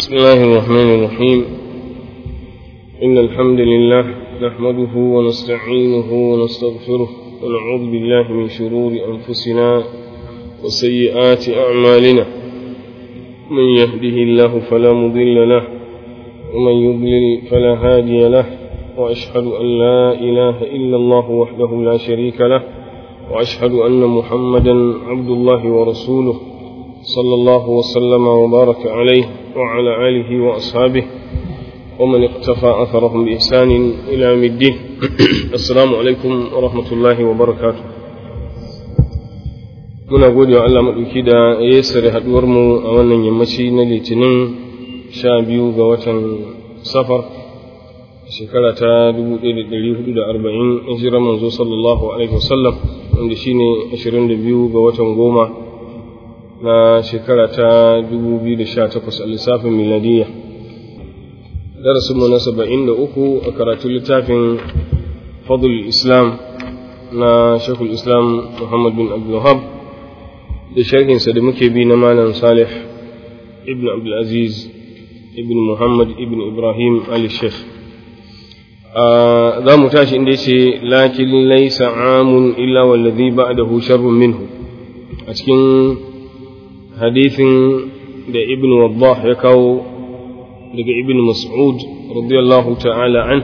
بسم الله الرحمن الرحيم إن الحمد لله نحمده ونستعينه ونستغفره ونعوذ بالله من شرور أنفسنا وسيئات أعمالنا من يهده الله فلا مضل له ومن يضلل فلا هادي له وأشهد أن لا إله إلا الله وحده لا شريك له وأشهد أن محمدا عبد الله ورسوله صلى الله وسلم وبارك عليه وعلى آله وأصحابه ومن اقتفى أثرهم بإحسان إلى يوم الدين السلام عليكم ورحمة الله وبركاته muna gode wa Allah maɗauki da ya sare haɗuwarmu a wannan yammaci na litinin sha biyu ga watan safar shekara ta 1440 hijirar manzo sallallahu alaihi wasallam wanda shine 22 ga watan goma na shekara ta 2018 a lissafin miladiyya darasinmu na 73 a karatun littafin fadul islam na shekul islam muhammad bin abdulhab da sharhinsa da muke bi na malam salih ibn abdulaziz ibn muhammad ibn ibrahim ali sheikh za mu tashi inda ce lakin laisa amun illa wallazi ba'dahu sharrun minhu a cikin hadithin da ibn waddah ya kawo daga ibn mas'ud radiyallahu ta'ala an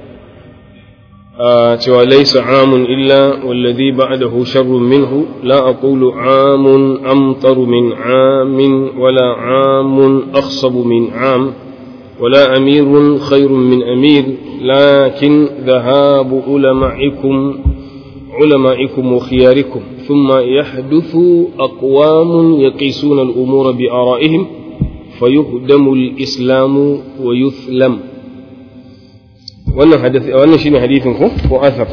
cewa laisa amun illa wallazi ba'dahu sharrun minhu la aqulu amun amtaru min amin wala amun akhsabu min am ولا أمير خير من أمير لكن ذهاب علمائكم علمائكم وخياركم ثم يحدث أقوام يقيسون الأمور بآرائهم فيهدم الإسلام ويثلم wannan hadisi wannan shine hadisin ko ko asar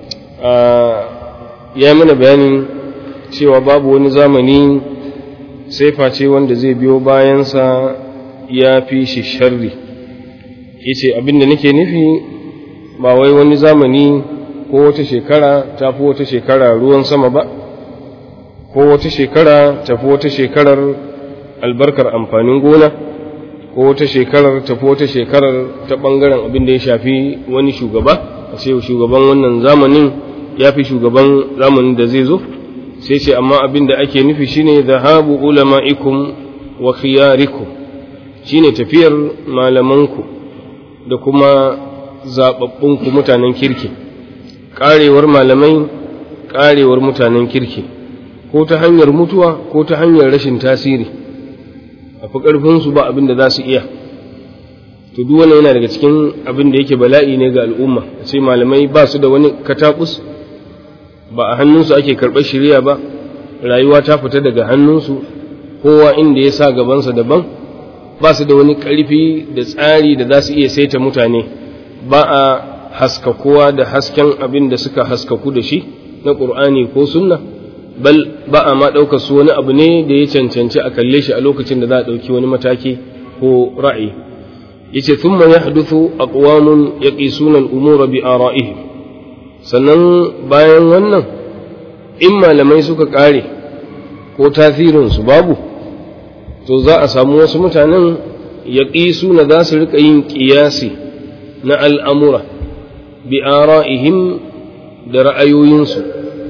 ya mana bayanin cewa babu wani zamani sai face wanda zai biyo bayansa ya fi shi sharri yace abinda nake nufi ba wai wani zamani ko wata shekara ta fi wata shekara ruwan sama ba ko wata shekara ta fi wata shekarar albarkar amfanin gona ko wata shekarar ta fi wata shekarar ta ɓangaren abin da ya shafi wani shugaba a ce shugaban wannan zamanin ya fi shugaban zamanin da zai zo sai ce amma abin da ake nufi shine zahabu ulama'ikum wa khiyarikum shine tafiyar malamanku da kuma zaɓaɓɓunku mutanen kirki ƙarewar malamai ƙarewar mutanen kirki ko ta hanyar mutuwa ko ta hanyar rashin tasiri a fi ƙarfinsu ba abin da za su iya to duk wannan yana daga cikin abin da yake bala'i ne ga al'umma a ce malamai ba su da wani katakus ba a hannunsu ake karɓar shirya ba rayuwa ta fita daga hannunsu kowa inda ya sa gabansa daban ba su da wani ƙarfi da tsari da za su iya saita mutane ba a haskakuwa da hasken abin da suka haskaku da shi na ƙur'ani ko sunna bal ba a ma ɗaukar su wani abu ne da ya cancanci a kalle shi a lokacin da za a ɗauki wani mataki ko ra'ayi yace thumma yahduthu aqwamun yaqisuna al-umura bi ara'ihim sannan bayan wannan in malamai suka ƙare ko tasirin su babu to za a samu wasu mutanen yaqisuna za su rika yin ƙiyasi na al'amura bi ara'ihim da ra'ayoyinsu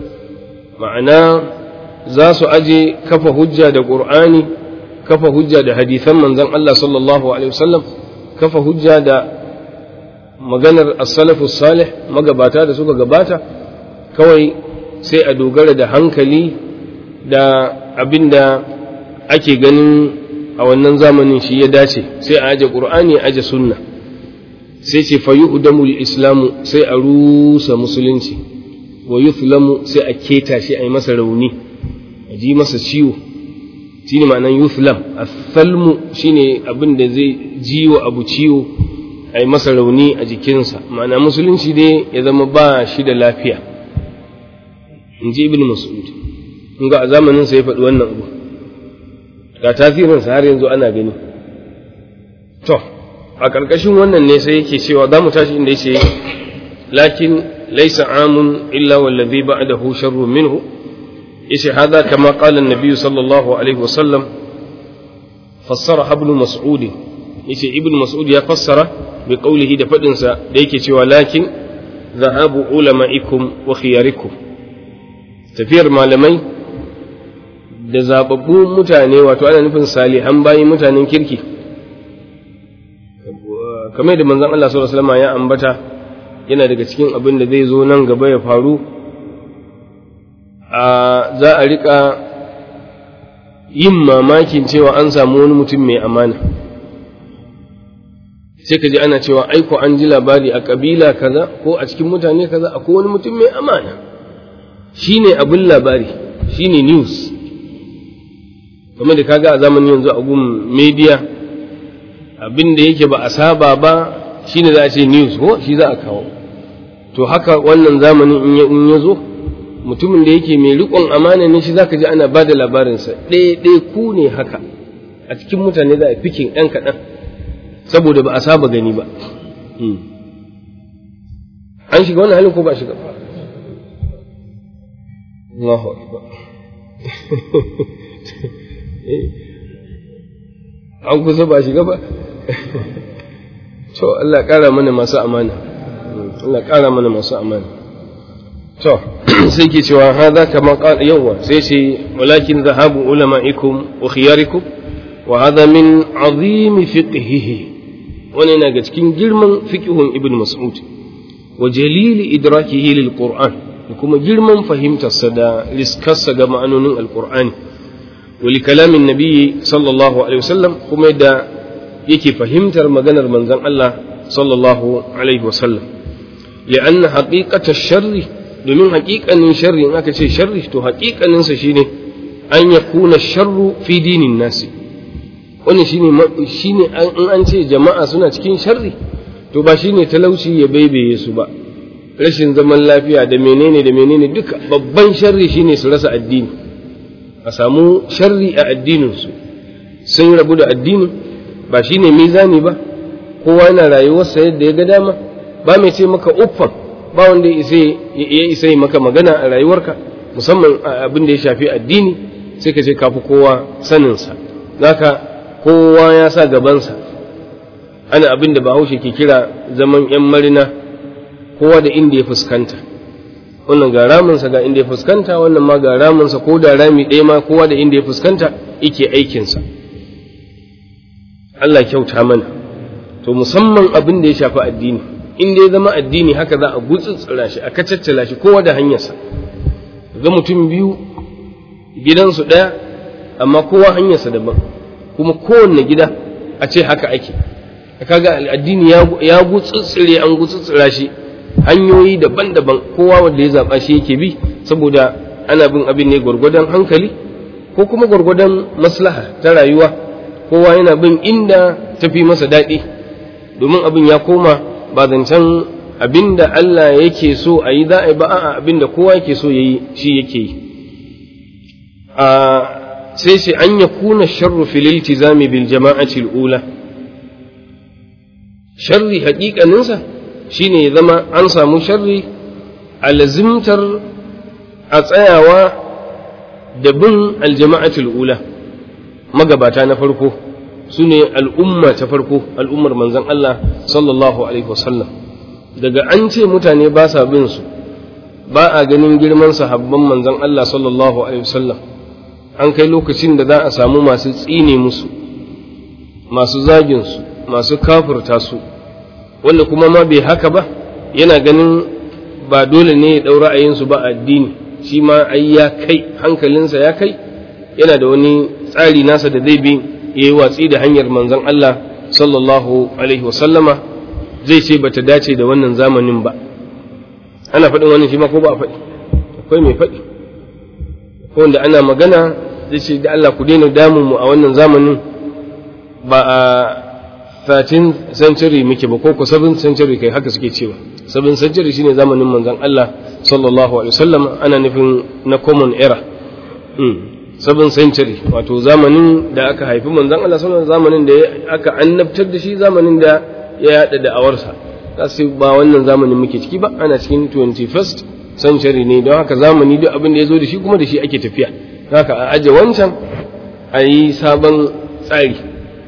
ma'ana za su aje kafa hujja da ƙur'ani kafa hujja da hadisan manzon Allah sallallahu alaihi wasallam kafa hujja da maganar as-salafus salih magabata da suka gabata kawai sai a dogara da hankali da abinda ake ganin a wannan zamanin shi ya dace sai a aje ƙur'ani a aje sunna sai ce fa yu'damul islamu sai a rusa musulunci wa yuthlamu sai a keta shi a yi masa rauni a ji masa ciwo shine ma'anan yuthlam athalmu shine abin da zai ji wa abu ciwo a yi masa rauni a jikinsa ma'ana musulunci dai ya zama ba shi da lafiya in ji ibn mas'ud in ga a zamanin sa ya faɗi wannan abu ga tasirinsa har yanzu ana gani to a ƙarƙashin wannan ne sai yake cewa za mu tashi inda yace lakin laysa amun illa wallazi ba'dahu sharru minhu yace hada kama qala an-nabiy sallallahu alaihi wasallam fassara ibn mas'ud yace ibn mas'ud ya fassara bi qawlihi da fadin sa da yake cewa lakin zahabu ulama'ikum wa khiyarikum tafiyar malamai da zababbun mutane wato ana nufin salihan bayi mutanen kirki kamar da manzon Allah sallallahu alaihi wasallam ya ambata yana daga cikin abin da zai zo nan gaba ya faru a za a rika yin mamakin cewa an samu wani mutum mai amana sai ka ji ana cewa aiko an ji labari a kabila kaza ko a cikin mutane kaza akwai wani mutum mai amana shine abin labari shine news kamar da kaga a zamanin yanzu a gun media abin da yake ba a saba ba shine za a ce news ko shi za a kawo to haka wannan zamanin in ya zo mutumin da yake mai riƙon amana ne shi zaka ji ana ba da labarinsa ɗaya ku ne haka a cikin mutane za a fikin ɗan kaɗan saboda ba a saba gani ba an shiga wannan halin ko ba shiga ba Allahu akbar an kusa ba shiga ba to Allah ƙara mana masu amana Allah ƙara mana masu amana to sai ke cewa hada kama qala yawa sai ce walakin zahabu ulama'ikum wa khiyarikum wa hada min azim fiqhihi wani na ga cikin girman fiqhun ibn mas'ud wa jalili idrakihi lil qur'an da kuma girman fahimtarsa da riskarsa ga ma'anonin alqur'ani wa li kalamin nabiyyi sallallahu alaihi wasallam kuma da yake fahimtar maganar manzon Allah sallallahu alaihi wasallam li'anna haqiqata sharri domin haƙiƙanin sharri in aka ce sharri to haƙiƙaninsa shine an ya kuna sharru fi dinin nasi wani shine shine in an ce jama'a suna cikin sharri to ba shine talauci ya baibaye su ba rashin zaman lafiya da menene da menene duka babban sharri shine su rasa addini a samu sharri a addininsu sun rabu da addini ba shine mizani ba kowa yana rayuwarsa yadda ya ga dama ba mai ce maka uffan ba wanda ya isa maka magana a rayuwarka musamman abin da ya shafi addini sai ka ce kafi kowa saninsa zaka kowa ya sa gabansa ana abin da bahaushe ke kira zaman yan marina kowa da inda ya fuskanta wannan ga raminsa ga inda ya fuskanta wannan ma ga raminsa ko da rami ɗaya ma kowa da inda ya fuskanta yake aikinsa Allah kyauta mana to musamman abin da ya shafi addini in dai zama addini haka za a gutsutsura shi a kacaccala shi kowa da hanyarsa ga mutum biyu gidansu ɗaya amma kowa hanyarsa daban kuma kowanne gida a ce haka ake kaga addini ya gutsutsure an gutsutsura shi hanyoyi daban-daban kowa wanda ya zaɓa shi yake bi saboda ana bin abin ne gwargwadon hankali ko kuma gwargwadon maslaha ta rayuwa kowa yana bin inda tafi masa daɗi domin abin ya koma ba zancen abin da Allah yake so a yi za a yi ba a abin da kowa yake so ya yi shi yake yi sai sai an ya kuna sharru filil tizami bil jama'ati ula sharri haƙiƙaninsa shine ya zama an samu sharri a lazimtar a tsayawa da bin aljama'atul ula magabata na farko su ne al'umma ta farko al'ummar manzan Allah sallallahu alaihi wasallam daga an ce mutane ba sa bin su ba a ganin girman sahabban manzan Allah sallallahu alaihi wasallam an kai lokacin da za a samu masu tsine musu masu zagin su masu kafurta su wanda kuma ma bai haka ba yana ganin ba dole ne ya ɗau ra'ayinsu ba addini shi ma ai ya kai hankalinsa ya kai yana da wani tsari nasa da zai bi ya yi watsi da hanyar manzon Allah sallallahu alaihi wasallama zai ce bata dace da wannan zamanin ba ana faɗin wannan shi ma ko ba a faɗi akwai mai faɗi ko wanda ana magana zai ce da Allah ku daina damun mu a wannan zamanin ba a 13th century muke ba ko ko 7th century kai haka suke cewa 7th century shine zamanin manzon Allah sallallahu alaihi wasallam ana nufin na common era 7th century wato zamanin da aka haifi manzon Allah sallallahu zamanin da aka annabtar da shi zamanin da ya yada da awarsa sai ba wannan zamanin muke ciki ba ana cikin 21st century ne don haka zamani duk abin da ya zo da shi kuma da shi ake tafiya haka a aje wancan a yi sabon tsari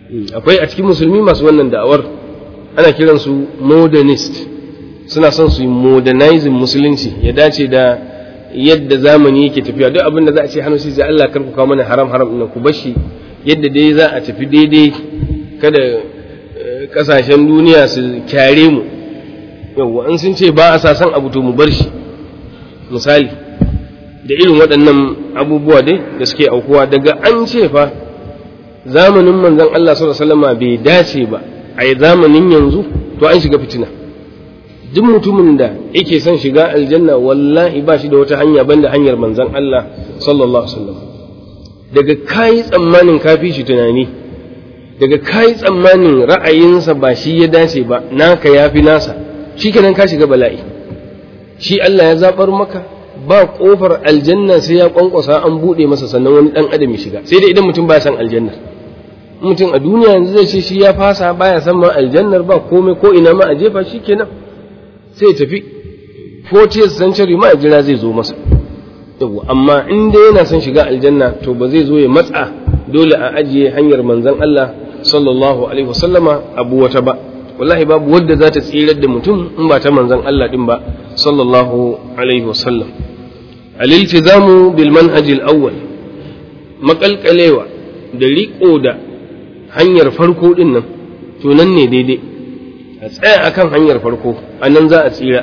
akwai a cikin musulmi masu wannan da'awar ana kiransu modernist suna son su yi modernizing musulunci ya dace da yadda zamani yake tafiya duk abin da za a ce hannu sai Allah karku kawo mana haram haram ɗin ku bashi yadda dai za a tafi daidai kada kasashen duniya su kyare mu yawwa in sun ce ba a sasan abu to mu bar shi misali da irin waɗannan abubuwa dai da suke aukuwa daga an ce fa zamanin manzon Allah sallallahu alaihi wasallam bai dace ba a zamanin yanzu to an shiga fitina duk mutumin da yake son shiga aljanna wallahi ba shi da wata hanya banda hanyar manzon Allah sallallahu alaihi wasallam daga kayi tsammanin kafi shi tunani daga kayi tsammanin ra'ayinsa ba shi ya dace ba naka yafi nasa shikenan ka shiga bala'i shi Allah ya zabar maka ba kofar aljanna sai ya kwankwasa an bude masa sannan wani dan adam ya shiga sai dai idan mutum ba san aljanna mutum a duniya yanzu zai ce shi ya fasa baya san ma aljannar ba komai ko ina ma a jefa shikenan sai tafi 40th century ma jira zai zo masa yawa amma in dai yana son shiga aljanna to ba zai zo ya matsa dole a ajiye hanyar manzon Allah sallallahu alaihi wasallama abu wata ba wallahi babu wadda za ta tsirar da mutum in ba ta manzon Allah din ba sallallahu alaihi wasallam al-iltizamu bil manhaj al-awwal makalkalewa da riko da hanyar farko din nan to nan ne daidai a tsaya akan hanyar farko a nan za a tsira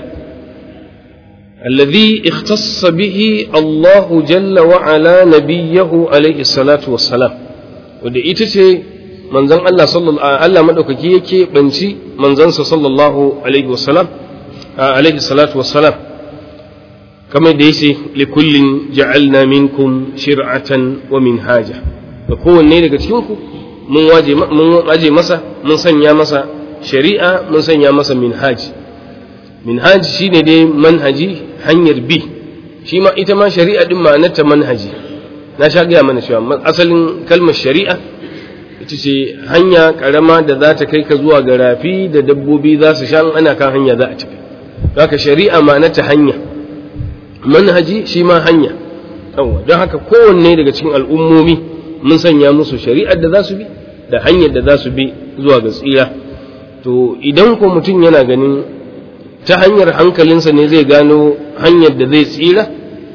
الذي اختص به الله جل وعلا نبيه عليه الصلاة والسلام wadda ita ce manzon Allah sallallahu Allah madaukaki yake banci manzansa sallallahu alaihi wasallam alaihi salatu wassalam kamar da yace li kullin ja'alna minkum shir'atan wa minhaja da kowanne daga cikin ku mun waje mun aje masa mun sanya masa shari'a mun sanya masa minhaji minhaji shine dai manhaji hanyar bi shi ma ita ma shari'a din ma'anarta manhaji na sha gaya mana cewa asalin kalmar shari'a ita ce hanya karama da za ta kai ka zuwa ga rafi da dabbobi za su sha ana kan hanya za a tafi haka shari'a ma'anarta hanya manhaji shi ma hanya yawa don haka kowanne daga cikin al'ummomi mun sanya musu shari'ar da za su bi da hanyar da za su bi zuwa ga tsira to idan ko mutum yana ganin ta hanyar hankalinsa ne zai gano hanyar da zai tsira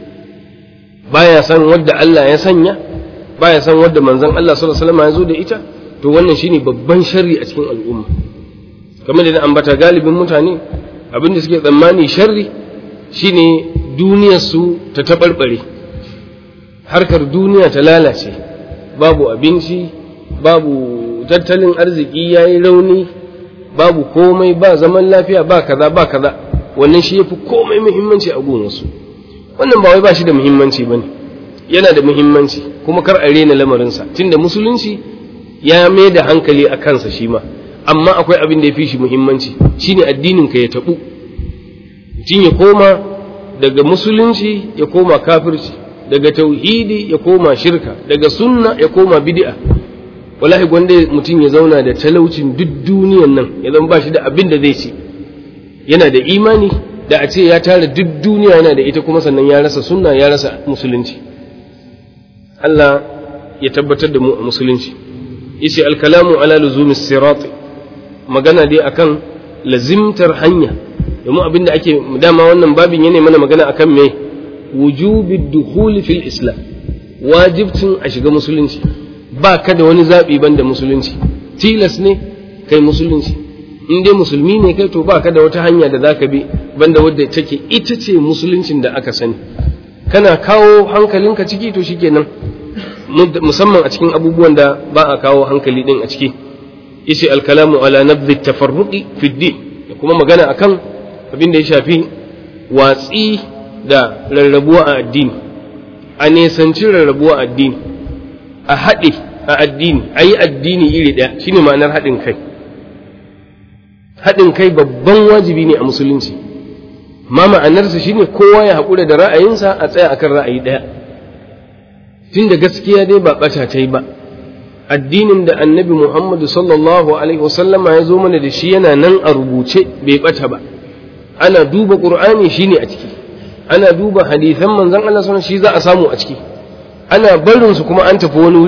baya san wadda Allah ya sanya baya san wadda manzon Allah sallallahu alaihi wasallam ya zo da ita to wannan shine babban sharri a cikin al'umma kamar da ambata galibin mutane abin da suke tsammani sharri shine duniyar su ta tabarbare harkar duniya ta lalace babu abinci babu tattalin arziki yayi rauni babu komai ba zaman lafiya ba kaza ba kaza wannan shi yafi komai muhimmanci a gonarsu wannan ba wai ba shi da muhimmanci bane yana da muhimmanci kuma kar a rena lamarinsa tunda musulunci ya mai da hankali a kansa shi ma amma akwai abin da ya fi shi muhimmanci shine addinin ka ya tabu mutum ya koma daga musulunci ya koma kafirci daga tauhidi ya koma shirka daga sunna ya koma bid'a wallahi gwanda mutum ya zauna da talaucin duk duniyan nan ya zama ba shi da abin da zai ci yana da imani da a ce ya tara duk duniya yana da ita kuma sannan ya rasa sunna ya rasa musulunci Allah ya tabbatar da mu a musulunci yace alkalamu ala luzumi sirat magana dai akan lazimtar hanya domin abin da ake dama wannan babin yana mana magana akan me wujubi dukhuli fil islam wajibcin a shiga musulunci ba ka da wani zaɓi ban da musulunci tilas ne kai musulunci in dai musulmi ne kai to ba ka da wata hanya da za ka bi banda wadda take ita ce musuluncin da aka sani kana kawo hankalinka ciki to shikenan musamman a cikin abubuwan da ba a kawo hankali din a ciki yace alkalamu ala nabdhi tafarruqi fi din da kuma magana akan abin da ya shafi watsi da rarrabuwa a addini a nesanci rarrabuwa a addini a haɗe a addini a yi addini iri ɗaya shine ma'anar haɗin kai haɗin kai babban wajibi ne a musulunci ma ma'anarsa shine kowa ya haƙura da ra'ayinsa a tsaya akan ra'ayi ɗaya tunda gaskiya dai ba ɓata ta yi ba addinin da annabi muhammadu sallallahu alaihi wasallama ya zo mana da shi yana nan a rubuce bai ɓata ba ana duba ƙur'ani shine a ciki ana duba hadisan manzon Allah sallallahu shi za a samu a ciki ana barin su kuma an tafi wani wuri to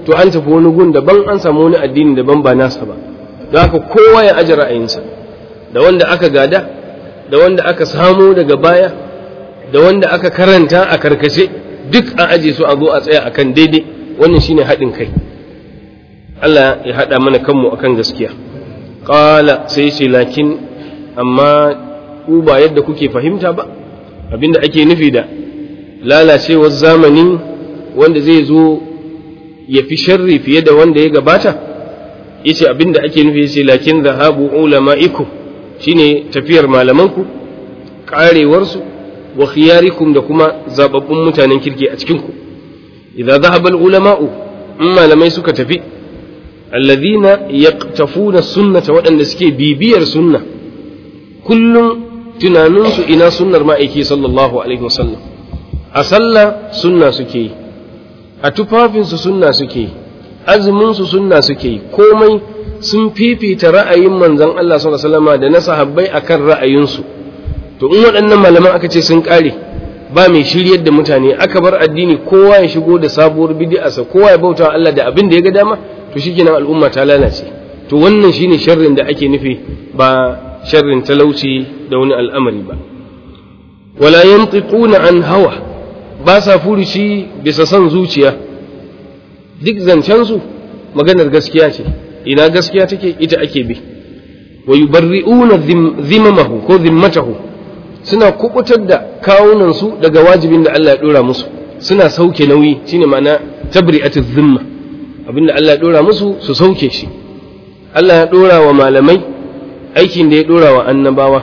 to an tafi wani gun daban an samu wani addini daban ba nasa ba don haka kowa ya aje ra'ayinsa da wanda aka gada da wanda aka samu daga baya da wanda aka karanta a karkace duk a aje su a zo a tsaya akan daidai wannan shine haɗin kai Allah ya haɗa mana kanmu akan gaskiya ƙala sai ce lakin amma ku ba yadda kuke fahimta ba abinda ake nufi da lalacewar zamani wanda zai zo ya fi sharri fiye da wanda ya gabata yace abinda ake nufi yace lakin zahabu ulama'ikum shine tafiyar malamanku karewarsu wa khiyarikum da kuma zababbun mutanen kirki a cikinku idza dhahaba ulama'u in malamai suka tafi alladhina yaqtafuna sunnata waɗanda suke bibiyar sunna kullum tunaninsu ina sunnar ma'aiki sallallahu alaihi wasallam a sallah sunna suke yi a tufafinsu sunna suke yi azuminsu sunna suke yi komai sun fifita ra'ayin manzon Allah sallallahu alaihi wasallam da na sahabbai akan ra'ayinsu to in waɗannan malaman aka ce sun ƙare ba mai shiryar da mutane aka bar addini kowa ya shigo da sabuwar bid'arsa kowa ya bauta wa Allah da abin da ya ga dama to shikenan al'umma ta lalace to wannan shine sharrin da ake nufi ba sharrin talauci da wani al'amari ba wala yantiquna an hawa ba sa furuci bisa son zuciya duk zancen su maganar gaskiya ce ina gaskiya take ita ake bi wa yubarri'una dhimmamahu ko dhimmatahu suna kubutar da kawunan su daga wajibin da Allah ya dora musu suna sauke nauyi shine ma'ana tabri'atu dhimma abinda Allah ya dora musu su sauke shi Allah ya dora wa malamai aikin da ya dora wa annabawa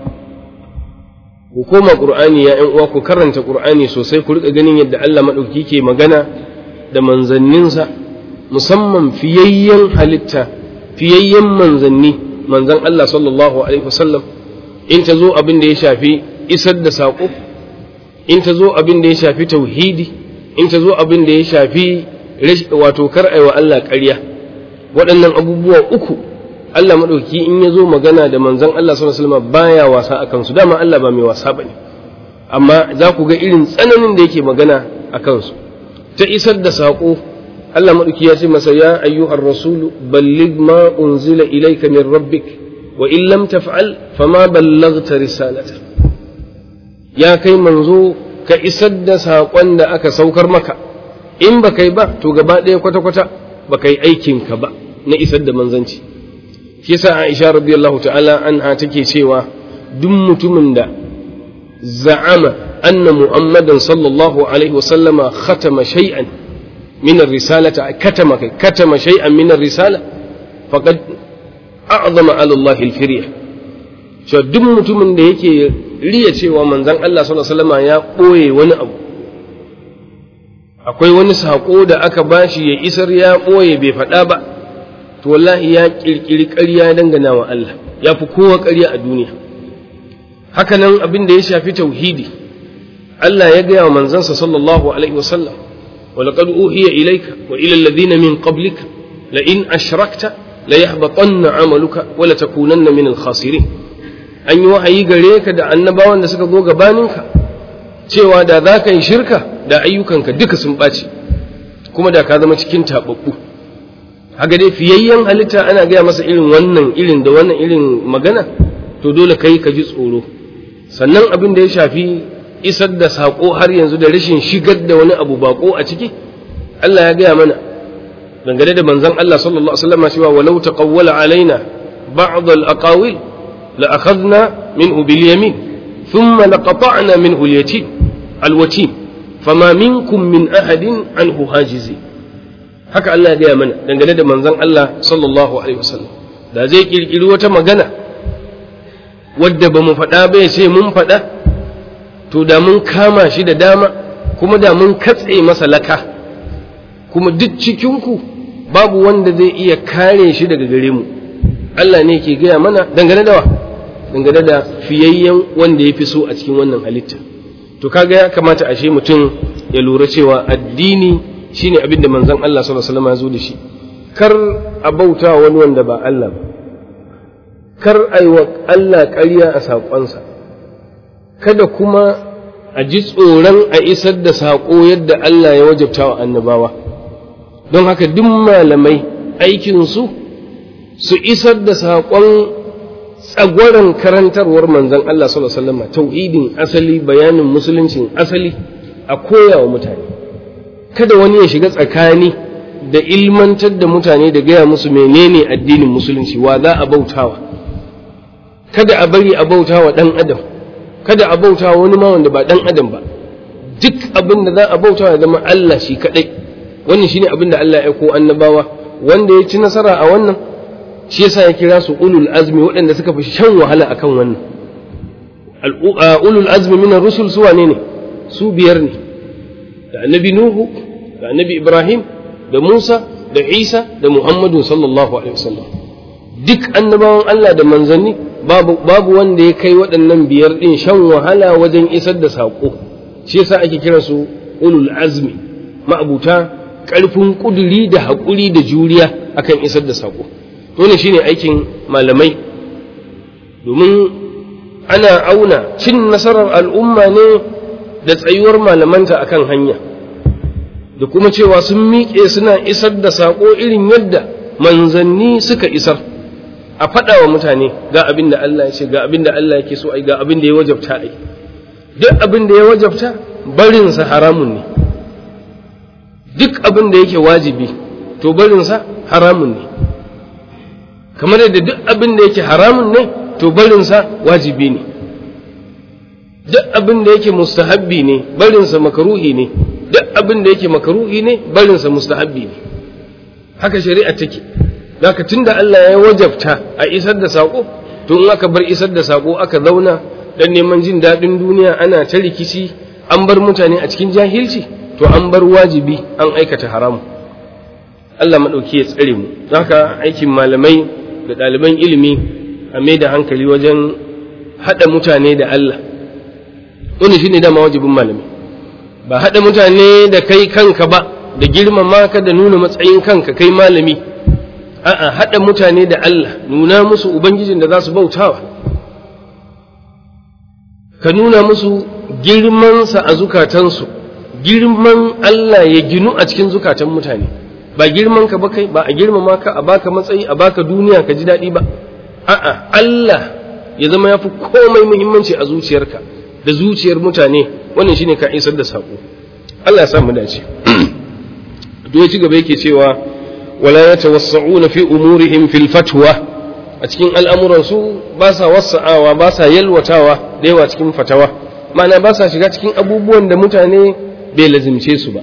ku koma qur'ani ya ƴan uwa ku karanta qur'ani sosai ku rika ganin yadda Allah madauki ke magana da manzanninsa musamman fiyayyen halitta fiyayyen manzanni manzan Allah sallallahu alaihi wasallam in ta zo abin da ya shafi isar da saƙo in ta zo abin da ya shafi tauhidi in ta zo abin da ya shafi wato kar aiwa Allah ƙarya waɗannan abubuwa uku Allah maɗauki in ya zo magana da manzan Allah sallallahu alaihi wasallam baya wasa a kansu dama Allah ba mai wasa bane amma za ku ga irin tsananin da yake magana a kansu ta isar da saƙo Allah maɗauki ya ce masa ya ayyuhar rasulu balligh ma unzila ilayka min rabbik wa in lam taf'al fama ballaghta risalata ya kai manzo ka isar da saƙon da aka saukar maka in ba kai ba to gaba ɗaya kwata-kwata ba kai aikinka ba na isar da manzanci shi yasa Aisha radiyallahu ta'ala anha take cewa duk mutumin da za'ama anna Muhammadan sallallahu alaihi wasallama khatama shay'an min ar-risalata katama kai katama shay'an min ar-risala faqad a'zama 'ala Allah al-firya cewa duk mutumin da yake riya cewa manzon Allah sallallahu alaihi wasallama ya ɓoye wani abu akwai wani saƙo da aka bashi ya isar ya ɓoye bai faɗa ba to wallahi ya ƙirƙiri ƙarya dangana wa Allah ya fi kowa ƙarya a duniya haka nan abin da ya shafi tauhidi Allah ya gaya wa manzansa sallallahu alaihi wasallam wa laqad uhiya ilayka wa ila alladhina min qablika la in ashrakta la yahbatanna amaluka wa la takunanna min al-khasirin an yi wahayi gare ka da annabawan da suka zo gabaninka cewa da za ka yi shirka da ayyukanka duka sun ɓaci kuma da ka zama cikin taɓaɓɓu haka dai fiyayyen halitta ana gaya masa irin wannan irin da wannan irin magana to dole kai ka ji tsoro sannan abin da ya shafi isar da saƙo har yanzu da rashin shigar da wani abu baƙo a ciki Allah ya gaya mana dangane da manzon Allah sallallahu alaihi wasallam cewa walau taqawwala alaina ba'd al-aqawil la akhadna minhu bil yamin thumma laqata'na minhu al-yatim al-watim fama minkum min ahadin anhu hajizi haka Allah ya gaya mana dangane da manzon Allah sallallahu alaihi wasallam da zai kirkiri wata magana wadda ba mu faɗa ba ya ce mun faɗa to da mun kama shi da dama kuma da mun katse masa laka kuma duk cikinku babu wanda zai iya kare shi daga gare mu Allah ne ke gaya mana dangane da wa dangane da fiyayyen wanda ya fi so a cikin wannan halitta to kaga ya kamata ashe mutum ya lura cewa addini shine abin da manzon Allah sallallahu alaihi wasallam ya zo da shi kar a bauta wani wanda ba Allah ba kar a yi wa Allah ƙarya a saƙonsa kada kuma a ji tsoron a isar da saƙo yadda Allah ya wajabta wa annabawa don haka duk malamai aikinsu su isar da saƙon tsagwaron karantarwar manzon Allah sallallahu alaihi wasallam tauhidin asali bayanin musuluncin asali a koya wa mutane kada wani ya shiga tsakani da ilmantar da mutane da gaya musu menene addinin musulunci wa za a bautawa kada a bari a bautawa dan adam kada a bautawa wani ma wanda ba dan adam ba duk abin da za a bautawa ya zama Allah shi kadai wannan shine abin da Allah ya aiko annabawa wanda ya ci nasara a wannan shi yasa ya kira su ulul azmi waɗanda suka fi shan wahala akan wannan ulul azmi minar rusul su wane ne su biyar ne da annabi nuhu da annabi ibrahim da musa da isa da muhammadu sallallahu alaihi wasallam duk annabawan allah da manzanni babu, babu wanda ya kai waɗannan biyar ɗin shan wahala wajen isar da saƙo shi yasa ake kira su ulul azmi ma'abuta ƙarfin ƙuduri da haƙuri da juriya akan isar da saƙo wannan shine aikin malamai domin ana auna cin nasarar al'umma ne da tsayuwar malamanta akan hanya da kuma cewa sun miƙe suna isar da saƙo irin yadda manzanni suka isar a faɗa wa mutane ga abin da Allah ya ce ga abin da Allah yake so ai ga abin da ya wajabta ai duk abin da ya wajabta barinsa haramun ne duk abin da yake wajibi to barinsa haramun ne kamar yadda duk abin da yake haramun ne to barinsa wajibi ne duk abin da yake mustahabbi ne barinsa makaruhi ne duk abin da yake makaruhi ne barinsa mustahabbi ne haka shari'a take zaka tunda Allah ya wajabta a isar da sako to in aka bar isar da sako aka zauna dan neman jin daɗin duniya ana ta rikici an bar mutane a cikin jahilci to an bar wajibi an aikata haramu Allah maɗauki ya tsare mu haka aikin malamai da ɗaliban ilimi a mai da hankali wajen haɗa mutane da Allah wani shine dama wajibin malami ba haɗa mutane da kai kanka ba da girmama ka da nuna matsayin kanka kai malami a'a haɗa mutane da Allah nuna musu ubangijin da za su bautawa ka nuna musu girmansa a zukatansu girman Allah ya ginu a cikin zukatan mutane ba girman ka ba kai ba a girmama ka a baka matsayi a baka duniya ka ji daɗi ba a'a Allah ya zama ya fi komai muhimmanci a zuciyarka da zuciyar mutane wannan shine ka isar da saƙo Allah ya samu dace to ya ci gaba yake cewa wala yatawassa'una fi umurihim fil fatwa a cikin al'amuran su ba sa wasa'awa ba sa yalwatawa da yawa cikin fatawa ma'ana ba sa shiga cikin abubuwan da mutane bai lazimce su ba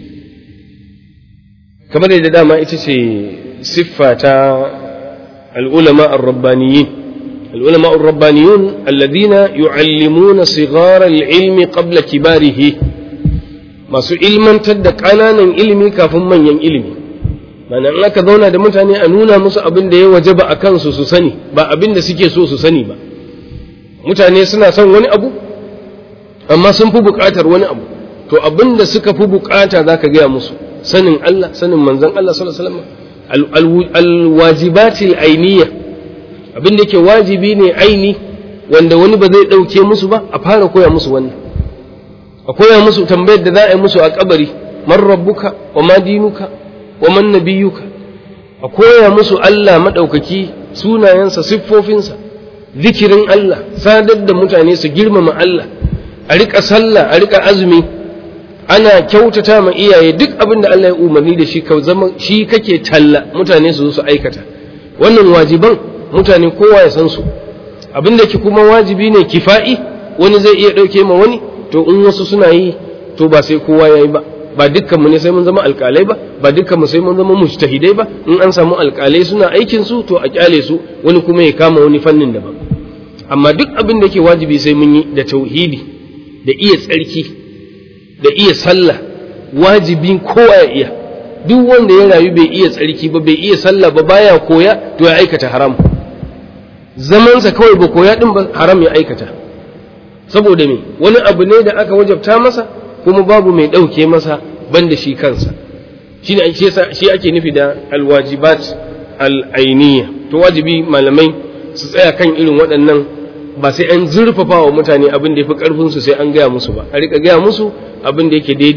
kamar da dama ita ce siffa ta al'ulama ar-rabbaniyin al'ulama ar-rabbaniyun alladhina yu'allimuna sighara al-ilmi qabla kibarihi masu ilmantar da ƙananan ilimi kafin manyan ilimi mana in aka zauna da mutane a nuna musu abin da ya wajaba a kansu su sani ba abin da suke so su sani ba mutane suna son wani abu amma sun fi buƙatar wani abu to abin da suka fi buƙata za ka gaya musu sanin Allah sanin manzon Allah sallallahu alaihi wasallam alwajibatil ainiya abin da yake wajibi ne aini wanda wani ba zai ɗauke musu ba a fara koya musu wannan a koya musu tambayar da za a yi musu a kabari man rabbuka wa ma dinuka wa man nabiyuka a koya musu Allah maɗaukaki sunayensa siffofinsa zikirin Allah sadar da mutane su girmama Allah a riƙa sallah a riƙa azumi ana kyautata ma iyaye duk abin da Allah ya umarni da shi ka zama shi kake talla mutane su su aikata wannan wajiban mutane kowa ya san su abin da ke kuma wajibi ne kifa'i wani zai iya ɗauke ma wani to in wasu suna yi to ba sai kowa ya yi ba ba dukkan mu ne sai mun zama alƙalai ba ba dukkan mu sai mun zama mujtahidai ba in an samu alƙalai suna aikin su to a kyale su wani kuma ya kama wani fannin daban amma duk abin da yake wajibi sai mun yi da tauhidi da iya tsarki da iya sallah wajibin kowa ya iya duk wanda ya rayu bai iya tsarki ba bai iya sallah ba baya koya to ya aikata haram zamansa kawai ba koya din ba haram ya aikata saboda me wani abu ne da aka wajabta masa kuma babu mai ɗauke masa banda shi kansa shi ne shi ake nufi da alwajibat al'ainiya to wajibi malamai su tsaya kan irin waɗannan ba sai an zurfafa wa mutane abin da ya fi ƙarfinsu sai an gaya musu ba a riƙa gaya musu abin da yake daidai